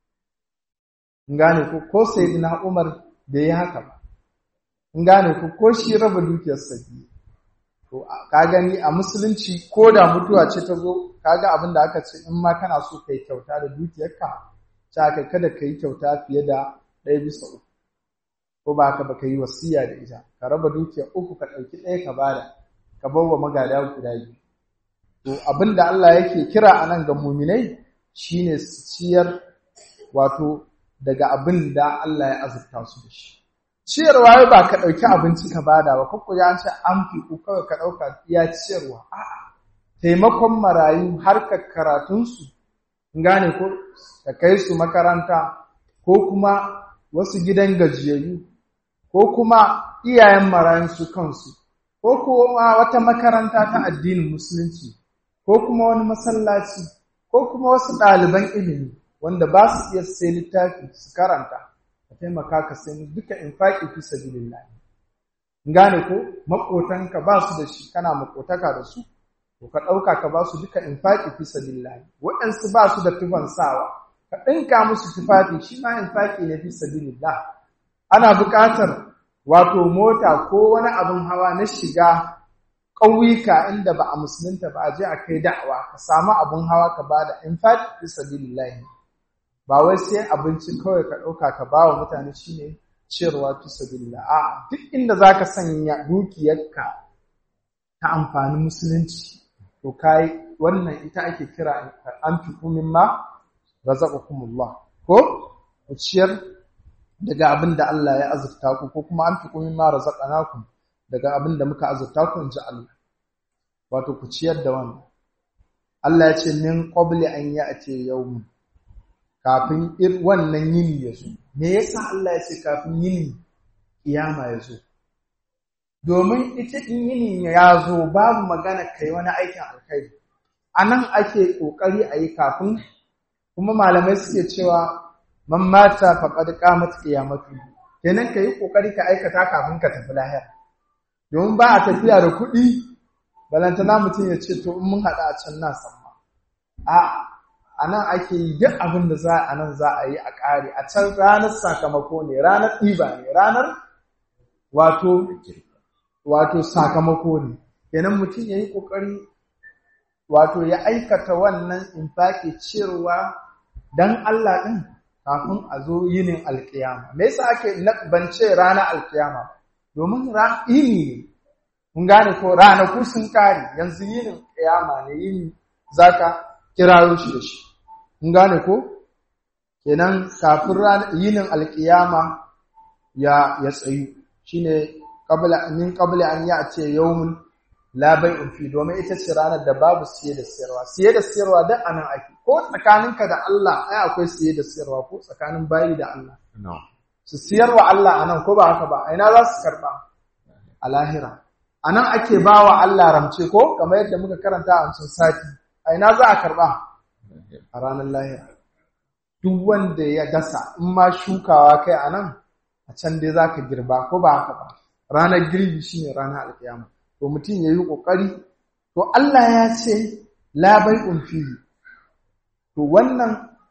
in gane ko ko sayyidina Umar bai yi haka ba in gane ko ko shi raba dukiyarsa biyu to ka gani a musulunci ko da mutuwa ce ta zo kaga abin da aka ce in ma kana so kai kyauta da dukiyarka ta kai kada ka yi kyauta fiye da ɗaya bisa uku ko ba ka baka yi wasiya da ita ka raba dukiya uku ka ɗauki ɗaya ka bada ka bar wa magada guda biyu to abin da Allah yake kira a nan ga muminai shine su ciyar wato daga abin da Allah ya azurta su da shi ciyarwa wai ba ka ɗauki abinci ka bada ba ko ya ce an fi ku kawai ka ɗauka iya ciyarwa a'a taimakon marayu harkar karatunsu gane ko ka kai su makaranta ko kuma wasu gidan gajiyayyu ko kuma iyayen marayun su kansu ko kuma wata makaranta ta addinin musulunci ko kuma wani masallaci ko kuma wasu ɗaliban ilimi wanda ba su iya sai littafi su karanta ka taimaka ka sai duka infaqi fi sabilillah gane ko makotanka ba su da shi kana makotaka da su to ka ɗauka ka ba su duka infaqi fi sabilillah waɗansu ba su da tufan sawa ka ɗinka musu tufafi shi ma infaqi ne fi sabilillah ana buƙatar wato mota ko wani abin hawa na shiga ƙauyuka inda ba a musulunta ba a je a kai da'awa ka samu abun hawa ka bada in fact fi sabilillahi ba wai sai abinci kawai ka ɗauka ka ba wa mutane shine ciyarwa fi sabilillah a duk inda zaka sanya dukiyarka ta amfani musulunci to kai wannan ita ake kira an fi kumin ma razaqakumullah ko ku ciyar daga abin da Allah ya azurta ku ko kuma an fi kumin ma razaqanakum daga abin da muka azurta ku in ji Allah wato ku ciyar da wannan Allah ya ce min qabli an ya'ti yawm kafin ir wannan yini ya zo me yasa Allah ya ce kafin yini kiyama ya zo domin ita in yini ya zo babu magana kai wani aikin alkhairi anan ake kokari a yi kafin kuma malamai suke cewa man mata faqad qamat qiyamatu kenan kai kokari ka aikata kafin ka tafi lahira domin ba a tafiya da kuɗi balantana mutum ya ce to in mun haɗa a can na samma a a nan ake yi duk abin da za a nan za a yi a ƙare a can ranar sakamako ne ranar ɗiba ne ranar wato wato sakamako ne kenan mutum ya yi ƙoƙari wato ya aikata wannan infaki cewa don Allah ɗin kafin a zo yinin alƙiyama me yasa ake bance ranar alƙiyama domin yini ne kun gane ko ranaku sun kare yanzu yinin ƙiyama ne yini zaka kirayo shi da shi kun gane ko kenan kafin yinin alƙiyama ya ya tsayu shine qabla min qabla an ya'ti yawmun la bai'un fi domin ita ce ranar da babu siye da siyarwa siye da siyarwa duk anan ake ko tsakaninka da Allah ai akwai siye da siyarwa ko tsakanin bayi da Allah su siyarwa Allah anan ko ba haka ba ina za su karba a lahira anan ake bawa Allah ramce ko kamar yadda muka karanta a wancan sati a ina za a karba a ranar lahira duk wanda ya dasa in ma shukawa kai anan a can dai zaka girba ko ba haka ba ranar girbi shine ranar alkiyama to mutum ya yi ƙoƙari to Allah ya ce labai fihi to wannan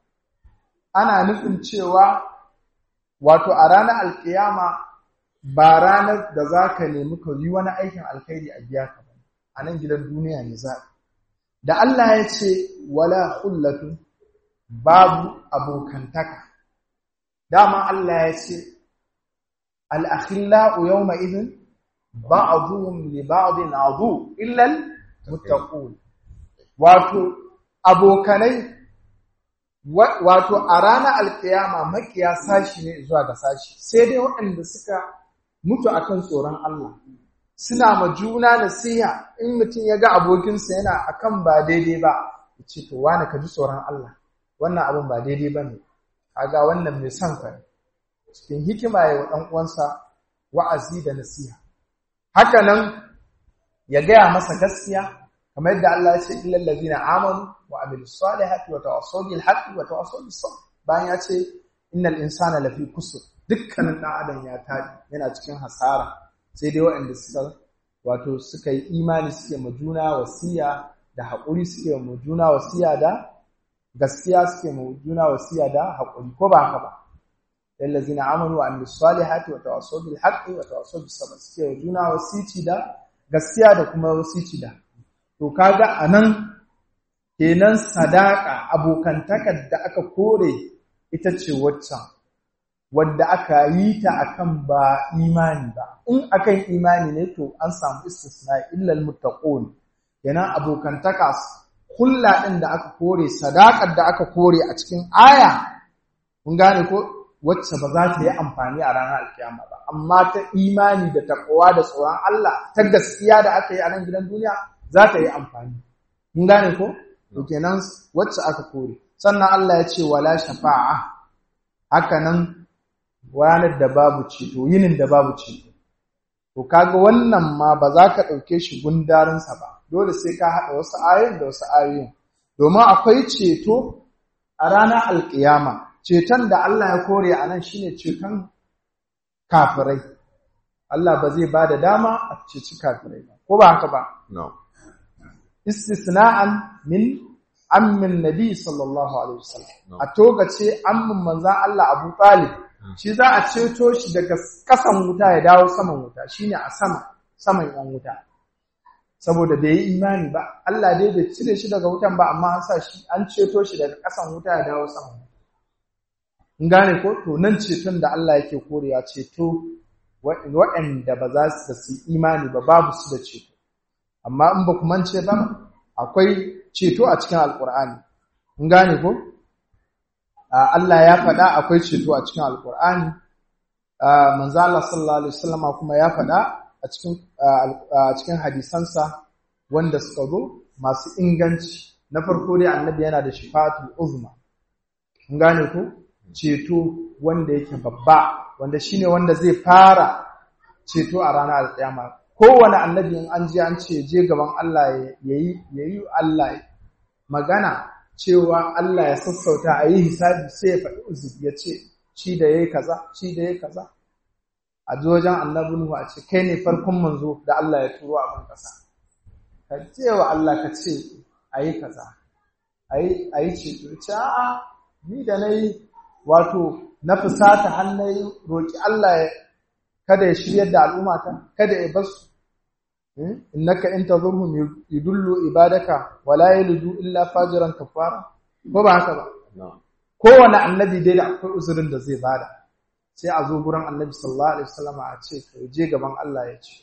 ana nufin cewa wato a ranar alkiyama ba ranar da za ka nemi ka yi wani aikin alkhairi a biya ka ba a nan gidan duniya ne za da Allah ya ce wala hullatu babu abokantaka dama Allah ya ce al-akhillau yawma idhin ba'dhum li ba'din adu illa al-muttaqun wato abokanai wato a ranar alkiyama makiya sashi ne zuwa ga sashi sai dai waɗanda suka mutu akan tsoron Allah suna ma juna nasiha in mutum ya ga abokinsa yana akan ba daidai ba ya ce to wani ka ji tsoron Allah wannan abin ba daidai ba ne kaga wannan mai son ka cikin hikima ya wa ɗan uwansa wa'azi da nasiha haka nan ya gaya masa gaskiya kamar yadda Allah ya ce illal ladina amanu wa amilus salihati wa tawassaw bil haqqi wa tawassaw bis sabr bayan ya ce innal insana lafi kusur dukkanin dan adam ya tabi yana cikin hasara sai dai waɗanda suka wato suka yi imani suke ma juna wasiya da haƙuri suke ma juna wasiya da gaskiya suke ma juna wasiya da haƙuri ko ba haka ba الذين آمنوا وعملوا الصالحات وتواصوا بالحق وتواصوا بالصبر suke juna wasici da gaskiya da kuma wasici da to kaga anan kenan sadaka abokantakar da aka kore ita ce waccan wadda aka yi ta akan ba imani ba in akan imani ne to an samu istisna illa almuttaqun kenan abokantaka kulla din da aka kore sadakar da aka kore a cikin aya kun gane ko wacce ba za ta yi amfani a ranar alkiyama ba amma ta imani da takowa da tsoron Allah ta gaskiya da aka yi a nan gidan duniya za ta yi amfani mun gane ko to kenan wacce aka kore sannan Allah ya ce wala shafa'a haka nan ranar da babu ceto yinin da babu ceto to kaga wannan ma ba za ka ɗauke shi gundarinsa ba dole sai ka haɗa wasu ayoyin da wasu ayoyin domin akwai ceto a ranar alkiyama ceton da Allah ya kore a nan shine ceton kafirai Allah ba zai ba da dama a ceci kafirai ba ko ba haka ba istisna'an min ammin nabi sallallahu alaihi wasallam a togace ammin manzan Allah Abu Talib shi za a ceto shi daga kasan wuta ya dawo saman wuta shine a sama saman yan wuta saboda bai yi imani ba Allah dai bai cire shi daga wutan ba amma an sa shi an ceto shi daga ƙasan wuta ya dawo sama in gane ko to nan ceton da Allah yake korewa ceto waɗanda ba za su su imani ba babu su da ceto amma in ba ku mance ba akwai ceto a cikin alkur'ani in gane ko Allah ya faɗa akwai ceto a cikin alkur'ani manzo Allah sallallahu alaihi wasallam kuma ya faɗa a cikin a cikin hadisansa wanda suka zo masu inganci na farko dai annabi yana da shifatul uzma in gane ko ceto wanda yake babba wanda shine wanda zai fara ceto a ranar alƙiyama kowane annabi in an je an ce je gaban Allah yayi yayi Allah magana cewa Allah ya sassauta a yi hisabi sai ya faɗi uzuri ya ce shi da yayi kaza shi da yayi kaza a ji wajen annabi Nuhu a ce kai ne farkon manzo da Allah ya turo a ban ƙasa ka ce wa Allah ka ce ayi kaza ayi ayi ceto ce a'a ni da nayi wato na fusata hannai roƙi Allah kada ya shiryar da al'ummata kada ya basu innaka in tazurhum yudullu ibadaka wala yalidu illa fajiran kafara ko ba haka ba kowane annabi dai da akwai uzurin da zai bada sai a zo gurin annabi sallallahu alaihi wasallam a ce ka je gaban Allah ya ce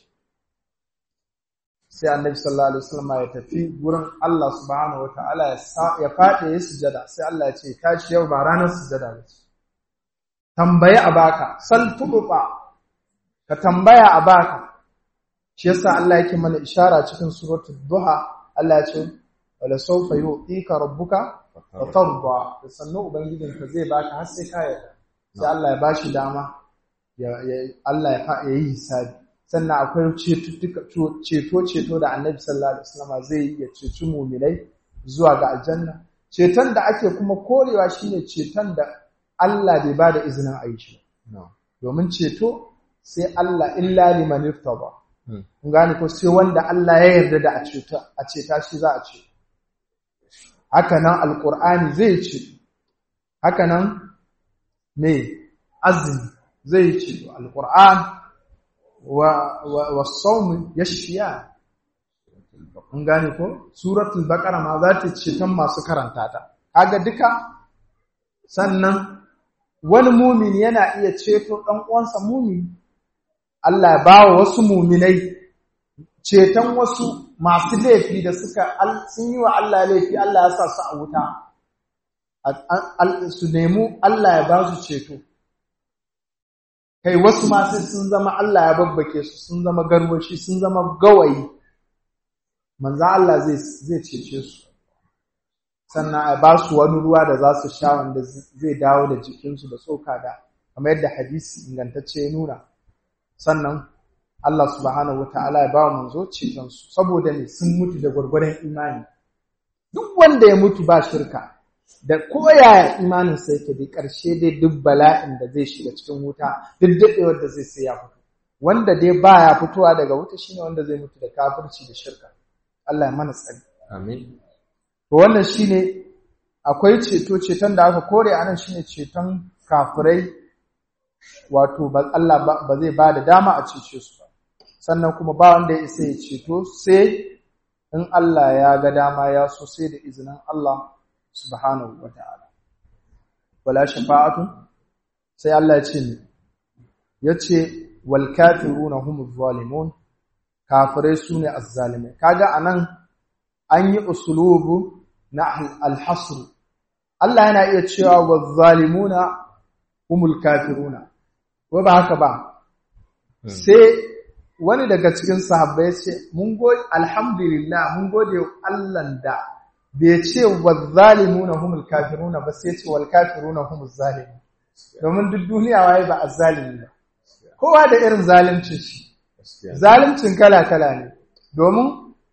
sai annabi sallallahu alaihi wasallam ya tafi gurin Allah subhanahu wataala ya faɗi ya sujada sai Allah ya ce tashi yau ba ranar sujada ba ce tambaye a baka sal tububa ka tambaya a baka shi yasa Allah yake mana ishara cikin suratul duha Allah ya ce wala sawfa yu'tika rabbuka fatarda da sannu ubangijinka zai baka har sai ka yarda sai Allah ya bashi dama ya Allah ya yi hisabi sannan akwai ceto-ceto da annabi sallallahu alaihi wasallam zai yi ya ceci muminai zuwa ga aljanna ceton da ake kuma korewa shine ceton da Allah bai bada izinin a yi shi domin ceto sai Allah illa liman irtaba kun gane ko sai wanda Allah ya yarda da a ceta a ceta shi za a ce haka nan alqur'ani zai ce haka nan me azumi zai ce alqur'an والصوم يشفيان kun gane ko suratul baqara ma za ta ce tan masu karanta ta kaga duka sannan wani mumin yana iya ceto dan uwansa mumin Allah ya bawa wasu muminai ceton wasu masu laifi da suka sun yi wa Allah laifi Allah ya sa su a wuta su nemi Allah ya ba su ceto kai wasu ma sai sun zama Allah ya babbake su sun zama garwashi sun zama gawayi manzo Allah zai zai cece su sannan a ba su wani ruwa da za su sha wanda zai dawo da jikinsu da tsoka da kamar yadda hadisi ingantacce ya nuna sannan Allah subhanahu wataala ya ba wa manzo ceton su saboda ne sun mutu da gwargwaron imani duk wanda ya mutu ba shirka da koyaya imaninsa yake da ƙarshe dai duk bala'in da zai shiga cikin wuta duk daɗewar da zai sai ya fito wanda dai baya fitowa daga wuta shine wanda zai mutu da kafirci da shirka Allah ya mana tsari amin to wannan shine akwai ceto ceton da aka kore anan shine ceton kafirai wato ba Allah ba zai ba da dama a cece su ba sannan kuma ba wanda ya isa ya ceto sai in Allah ya ga dama ya so sai da izinin Allah subhanahu wa ta'ala. Wala shafa'atu, sai Allah ce ne, ya ce, wal kafiru na humu zalimun, kafirai su ne azzalimai. Kaga a nan an yi usulubu na alhasru. Allah yana iya cewa wa zalimuna humul kafiruna, ko ba haka ba, sai wani daga cikin sahabbai ce, Mun gode, alhamdulillah, mun gode Allah da bai ce wa zalimuna humul kafiruna ba sai ce wal kafiruna humuz zalimun domin duk duniya waye ba azzalimi ba kowa da irin zalimcin shi zalimcin kala kala ne domin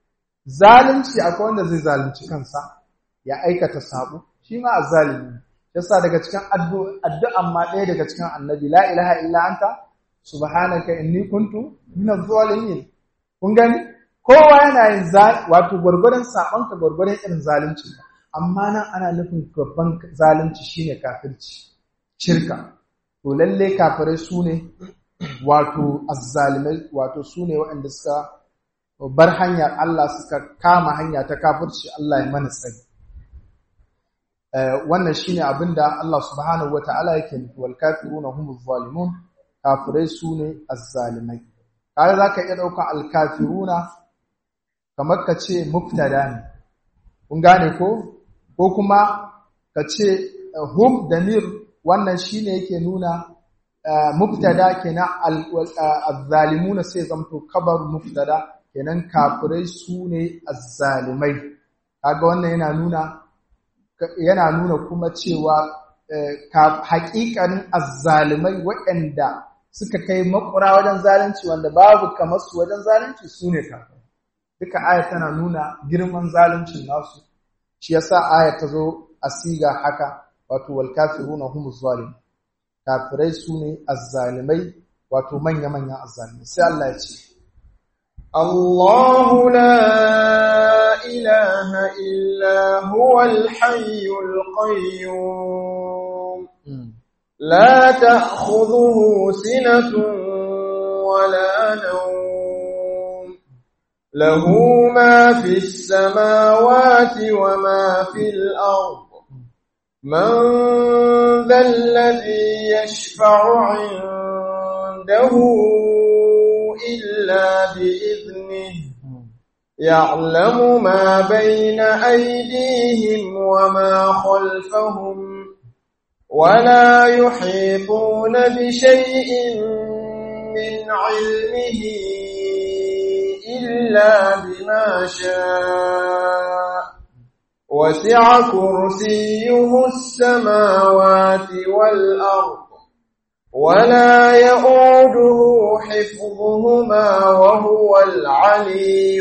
zalunci akwai wanda zai zalunci kansa ya aikata sabo shi ma azzalimi yasa daga cikin addu'an ma ɗaya daga cikin annabi la ilaha illa anta subhanaka inni kuntu minaz zalimin kun gani kowa yana yin wato gwargwadon saɓonka gwargwadon irin zalunci amma nan ana nufin babban zalunci shine kafirci shirka to lalle kafirai su ne wato azzalimai wato su ne waɗanda suka bar hanyar Allah suka kama hanya ta kafirci Allah ya mana tsari wannan shine abinda Allah subhanahu wataala yake nufi wal kafiruna humuz zalimun kafirai sune azzalimai kaga zaka iya dauka al kafiruna kamar ka ce mubtada ne kun gane ko ko kuma ka ce hum damir wannan shine yake nuna mubtada kenan azzalimuna sai zamto kabar mubtada kenan kafirai sune azzalimai kaga wannan yana nuna yana nuna kuma cewa haƙiƙanin azzalimai waɗanda suka kai makura wajen zalunci wanda babu kamar su wajen zalunci su ne kafin duka aya tana nuna girman zaluncin nasu shi yasa aya ta zo a siga haka wato wal kafiruna humuz zalimun kafirai su ne azzalimai wato manya-manyan azzalimai sai Allah ya ce الله لا إله إلا هو الحي القيوم لا تأخذه سنة ولا نوم له ما في السماوات وما في الأرض من ذا الذي يشفع عنده إلا بإذنه يعلم ما بين أيديهم وما خلفهم ولا يحيطون بشيء من علمه إلا بما شاء وسع كرسيه السماوات والأرض ولا يؤوده حفظهما وهو العلي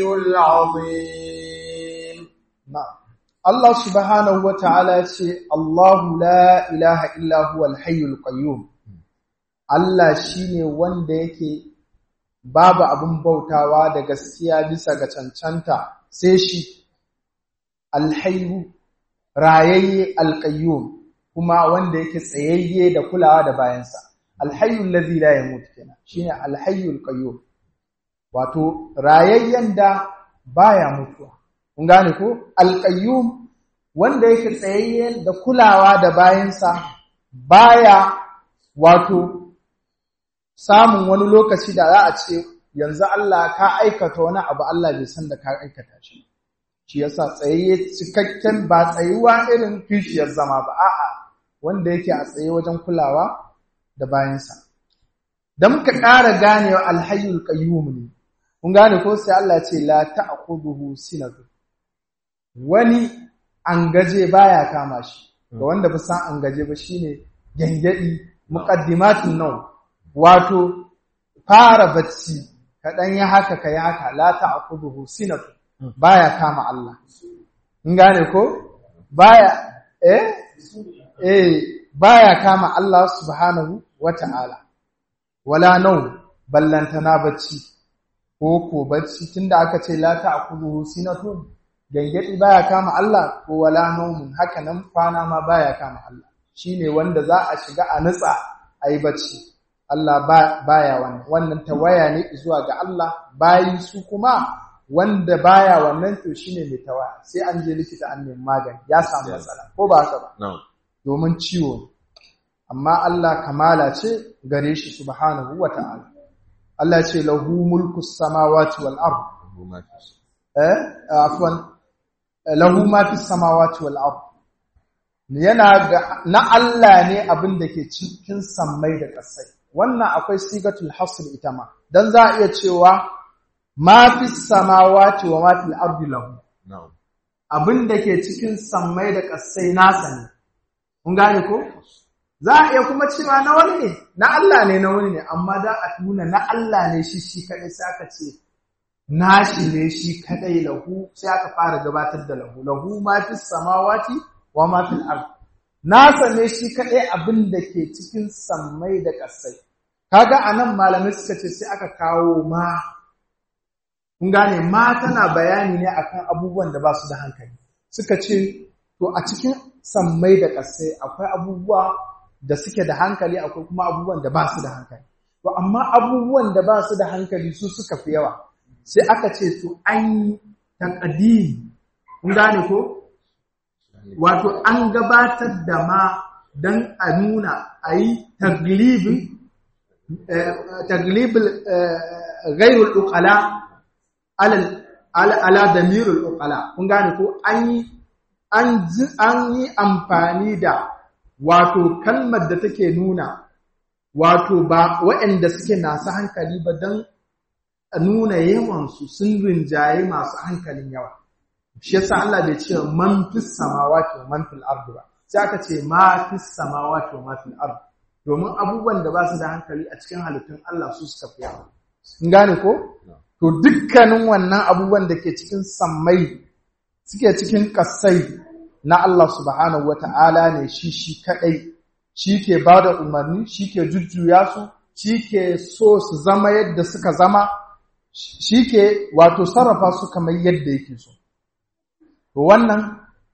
العظيم نعم الله سبحانه وتعالى يقول الله لا إله إلا هو الحي القيوم Allah shine wanda yake babu abin bautawa da gaskiya bisa ga cancanta sai shi alhayyu rayayye alqayyum kuma wanda yake tsayayye da kulawa da bayansa alhayyul ladhi la yamut kenan shine alhayyul qayyum wato rayayyen da baya mutuwa kun gane ko alqayyum wanda yake tsayayye da kulawa da bayansa baya wato samun wani lokaci da za a ce yanzu Allah ka aikata wani abu Allah bai san da ka aikata shi shi yasa tsayayye cikakken ba tsayuwa irin kishiyar zama ba a'a wanda yake a tsaye wajen kulawa da bayansa da muka ƙara ganewa alhayyul qayyum ne kun gane ko sai Allah ce la ta'khudhuhu sinatu wani angaje baya kama shi ga wanda ba san angaje ba shine gangadi muqaddimatun naw wato fara bacci kadan ya haka kai haka la ta'khudhuhu sinatu baya kama Allah kun gane ko baya eh eh baya kama Allah subhanahu wata'ala wala nau ballantana bacci ko ko bacci tunda aka ce la ta'khudhuhu sinatun gangadi baya kama Allah ko wala naumun haka nan kwana ma baya kama Allah shine wanda za a shiga a nutsa ayi bacci Allah baya wannan wannan tawaya ne zuwa ga Allah bayi su kuma wanda baya wannan to shine mai tawaya sai an je likita an nemi magani ya samu matsala ko ba haka ba domin ciwo amma Allah kamala ce gare shi subhanahu wata'ala Allah ce lahu mulku samawati wal ard eh afwan lahu ma fi samawati wal ard yana na Allah ne abin da ke cikin sammai da ƙasai wannan akwai sigatul hasr ita ma dan za a iya cewa ma fi samawati wa ma fil ardi lahu abin da ke cikin sammai da ƙasai nasa ne kun gane ko za a iya kuma cewa na wani ne na Allah ne na wani ne amma da a nuna na Allah ne shi shi kadai sai aka ce nashi ne shi kadai lahu sai aka fara gabatar da lahu lahu ma fi samawati wa ma fil ard nasa ne shi kadai abin da ke cikin sammai da ƙasai kaga anan malamai suka ce sai aka kawo ma kun gane ma tana bayani ne akan abubuwan da ba su da hankali suka ce to a cikin sammai da ƙasai akwai abubuwa da suke da hankali akwai kuma abubuwan da ba su da hankali to amma abubuwan da ba su da hankali su suka fi yawa sai aka ce to an yi taqdim kun gane ko wato an gabatar da ma dan a nuna ayi taglibin taglibul ghairul uqala ala ala damirul uqala kun gane ko an yi an yi amfani da wato kalmar da take nuna wato ba waɗanda suke nasu hankali ba don nuna yawansu sun rinjaye masu hankalin yawa shi yasa Allah bai ce man fis samawati wa man fil ardi ba sai aka ce ma fis samawati wa ma fil ardi domin abubuwan da ba su da hankali a cikin halittun Allah su suka fi yawa in gane ko to dukkanin wannan abubuwan da ke cikin sammai suke cikin kasai na Allah subhanahu wata'ala ne shi shi kadai shi ke ba da umarni shi ke jujjuya su shi ke so su zama yadda suka zama shi ke wato sarrafa su kamar yadda yake so to wannan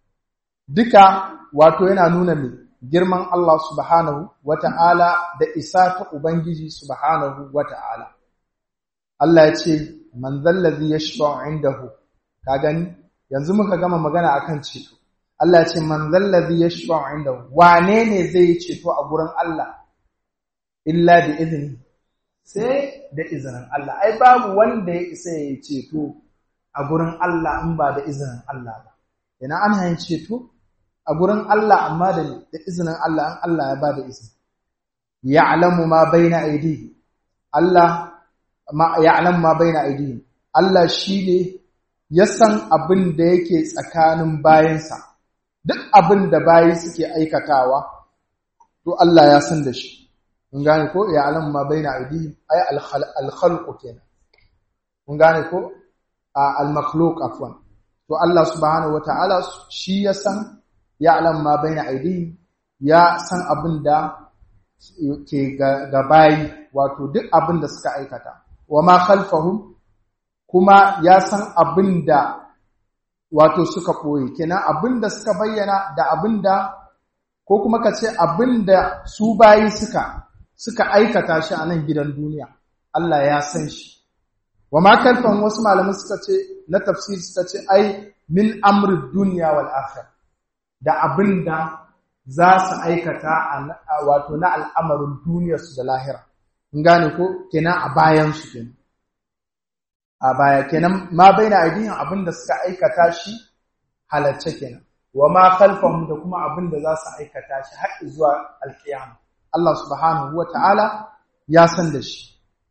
duka wato yana nuna mai girman Allah subhanahu wata'ala da isa ta Ubangiji subhanahu wata'ala Allah ya ce man zallazi yashfa'u indahu ka gani yanzu muka gama magana akan ceto Allah ce man zallazi yashfa'u inda wane ne zai yi ceto a gurin Allah illa bi izini sai da izinin Allah ai babu wanda ya isa ya ceto a gurin Allah in ba da izinin Allah ba ina ana yin ceto a gurin Allah amma da da izinin Allah in Allah ya ba da izini ya'lamu ma baina aydihi Allah ma ya'lamu ma baina aydihi Allah shine ya san abin da yake tsakanin bayansa duk abin da bayi suke aikatawa to Allah ya san da shi mun gane ko ya alam ma baina aidihim ay al khalq kenan mun gane ko al makhluq afwan to Allah subhanahu wataala shi ya san ya alam ma baina aidihim ya san abin da ke ga bayi wato duk abin da suka aikata wa ma khalfahum kuma ya san abin da wato suka ɓoye kenan abin da suka bayyana da abin da ko kuma ka ce abin da su bayi suka suka aikata shi a nan gidan duniya Allah ya san shi wa ma kalfan wasu malamai suka ce na tafsir suka ce ai min amri duniya wal akhir da abin da za su aikata wato na al'amarin duniyarsu da lahira in gane ko kenan a bayan su kenan a baya kenan ma baina aidihin abin da suka aikata shi halarce kenan wa ma khalfahum da kuma abin da za su aikata shi har zuwa alkiyama Allah subhanahu wata'ala ya san da shi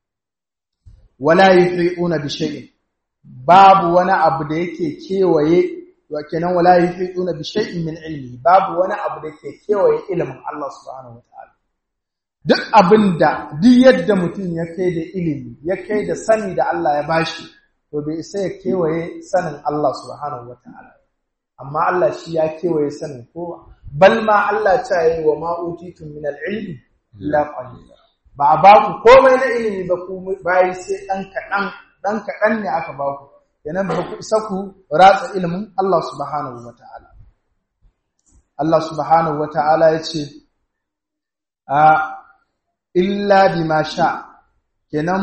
wala yuhiquna bi shay'in babu wani abu da yake kewaye wa kenan wala yuhiquna bi shay'in min ilmi babu wani abu da yake kewaye ilimin Allah subhanahu wata'ala duk abinda duk yadda mutum ya kai da ilimi ya kai da sani da Allah ya bashi to bai isa ya kewaye sanin Allah subhanahu wata'ala amma Allah shi ya kewaye sanin kowa bal ma Allah ta yi wa ma utitum min al-ilmi la qalila ba ba ku komai na ilimi ba ku bayi sai dan kadan dan kadan ne aka ba ku kenan ba ku isa ku ratsa ilimin Allah subhanahu wata'ala Allah subhanahu wata'ala ya ce a illa bima sha kenan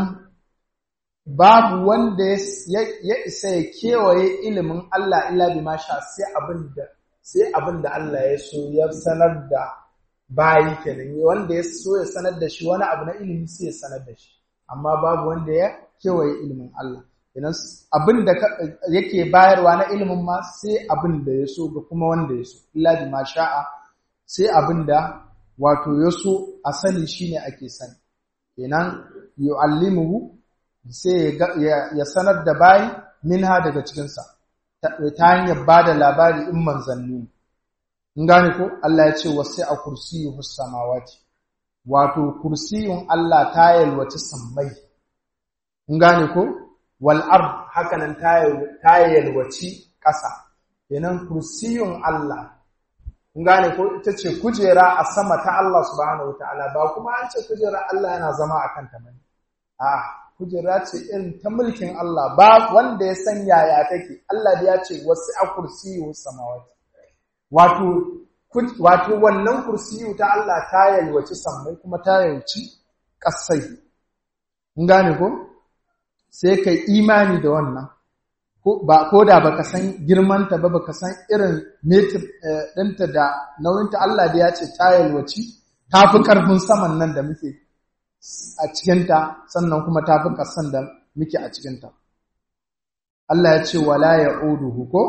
babu wanda ya isa ya kewaye ilimin Allah illa bima sha sai abinda sai abinda Allah ya so ya sanar da bayi kenan wanda ya so ya sanar da shi wani abu na ilimi sai ya sanar da shi amma babu wanda ya kewaye ilimin Allah kenan abinda yake bayarwa na ilimin ma sai abinda ya so ga kuma wanda ya so illa bima sha'a sai abinda wato ya so a sani shine ake sani kenan yu'allimuhu sai ya sanar da bayi minha daga cikinsa ta hanyar ba da labari in manzanni in gane ko Allah ya ce wasu a kursiyuhu samawati wato kursiyun Allah ta yalwaci sammai in gane ko wal ard hakanan ta yalwaci ƙasa kenan kursiyun Allah kun gane ko ita ce kujera a sama ta Allah subhanahu wataala ba kuma an ce kujera Allah yana zama a kanta bane a kujera ce irin ta mulkin Allah ba wanda ya san yaya take Allah da ya ce wasu a kursiyu samawati wato wato wannan kursiyu ta Allah ta yalwaci sammai kuma ta yalwaci kasai kun gane ko sai kai imani da wannan ba ko da baka san girmanta ba baka san irin metir ɗinta da nauyinta Allah da ya ce ta yalwaci ta fi ƙarfin saman nan da muke a cikinta sannan kuma ta fi ƙasan da muke a cikinta Allah ya ce wala ya oduhu ko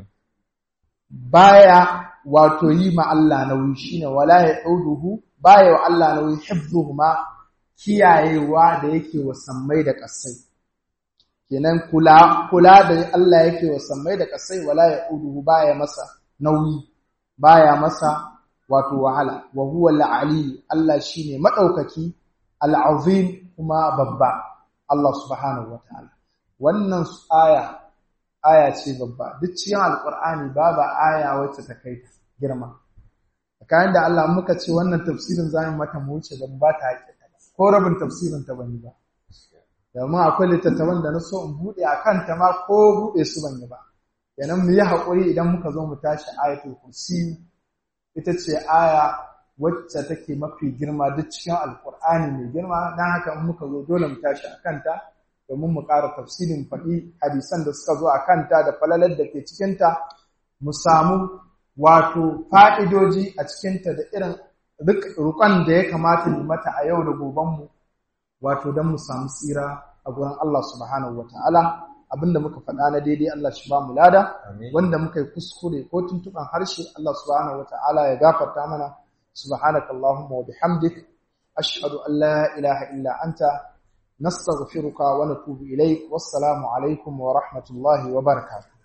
baya wato yi ma Allah nauyi shine wala ya oduhu baya wa Allah nauyi hifzuhuma kiyayewa da yake wa sammai da ƙasai kenan kula kula da Allah yake wa sammai da kasai wala ya uduhu baya masa nauyi baya masa wato wahala wa huwa al-ali Allah shine madaukaki al-azim kuma babba Allah subhanahu wataala wannan aya aya ce babba duk cikin alqur'ani babu aya wacce ta kai girma kayan da Allah muka ce wannan tafsirin zamu mata mu wuce dan ba ta hakika ko rabin tafsirin ta bani ba domin akwai littattafan da na so in buɗe a kanta ma ko buɗe su ban yi ba kenan mu yi haƙuri idan muka zo mu tashi ayatul kursi ita ce aya wacce take mafi girma duk cikin alkur'ani mai girma don haka in muka zo dole mu tashi a kanta domin mu ƙara tafsirin faɗi hadisan da suka zo a kanta da falalar da ke cikinta mu samu wato fa'idoji a cikinta da irin rukon da ya kamata mu mata a yau da gobenmu wato don mu samu tsira a gurin Allah subhanahu wa ta'ala abinda muka faɗa na daidai Allah shi ba mu lada wanda muka yi kuskure ko tuntuɓan harshe Allah subhanahu wa ta'ala ya gafarta mana subhanaka Allahumma wa bihamdik ashhadu an la ilaha illa anta nastaghfiruka wa natubu ilaik wassalamu alaikum wa rahmatullahi wa barakatuh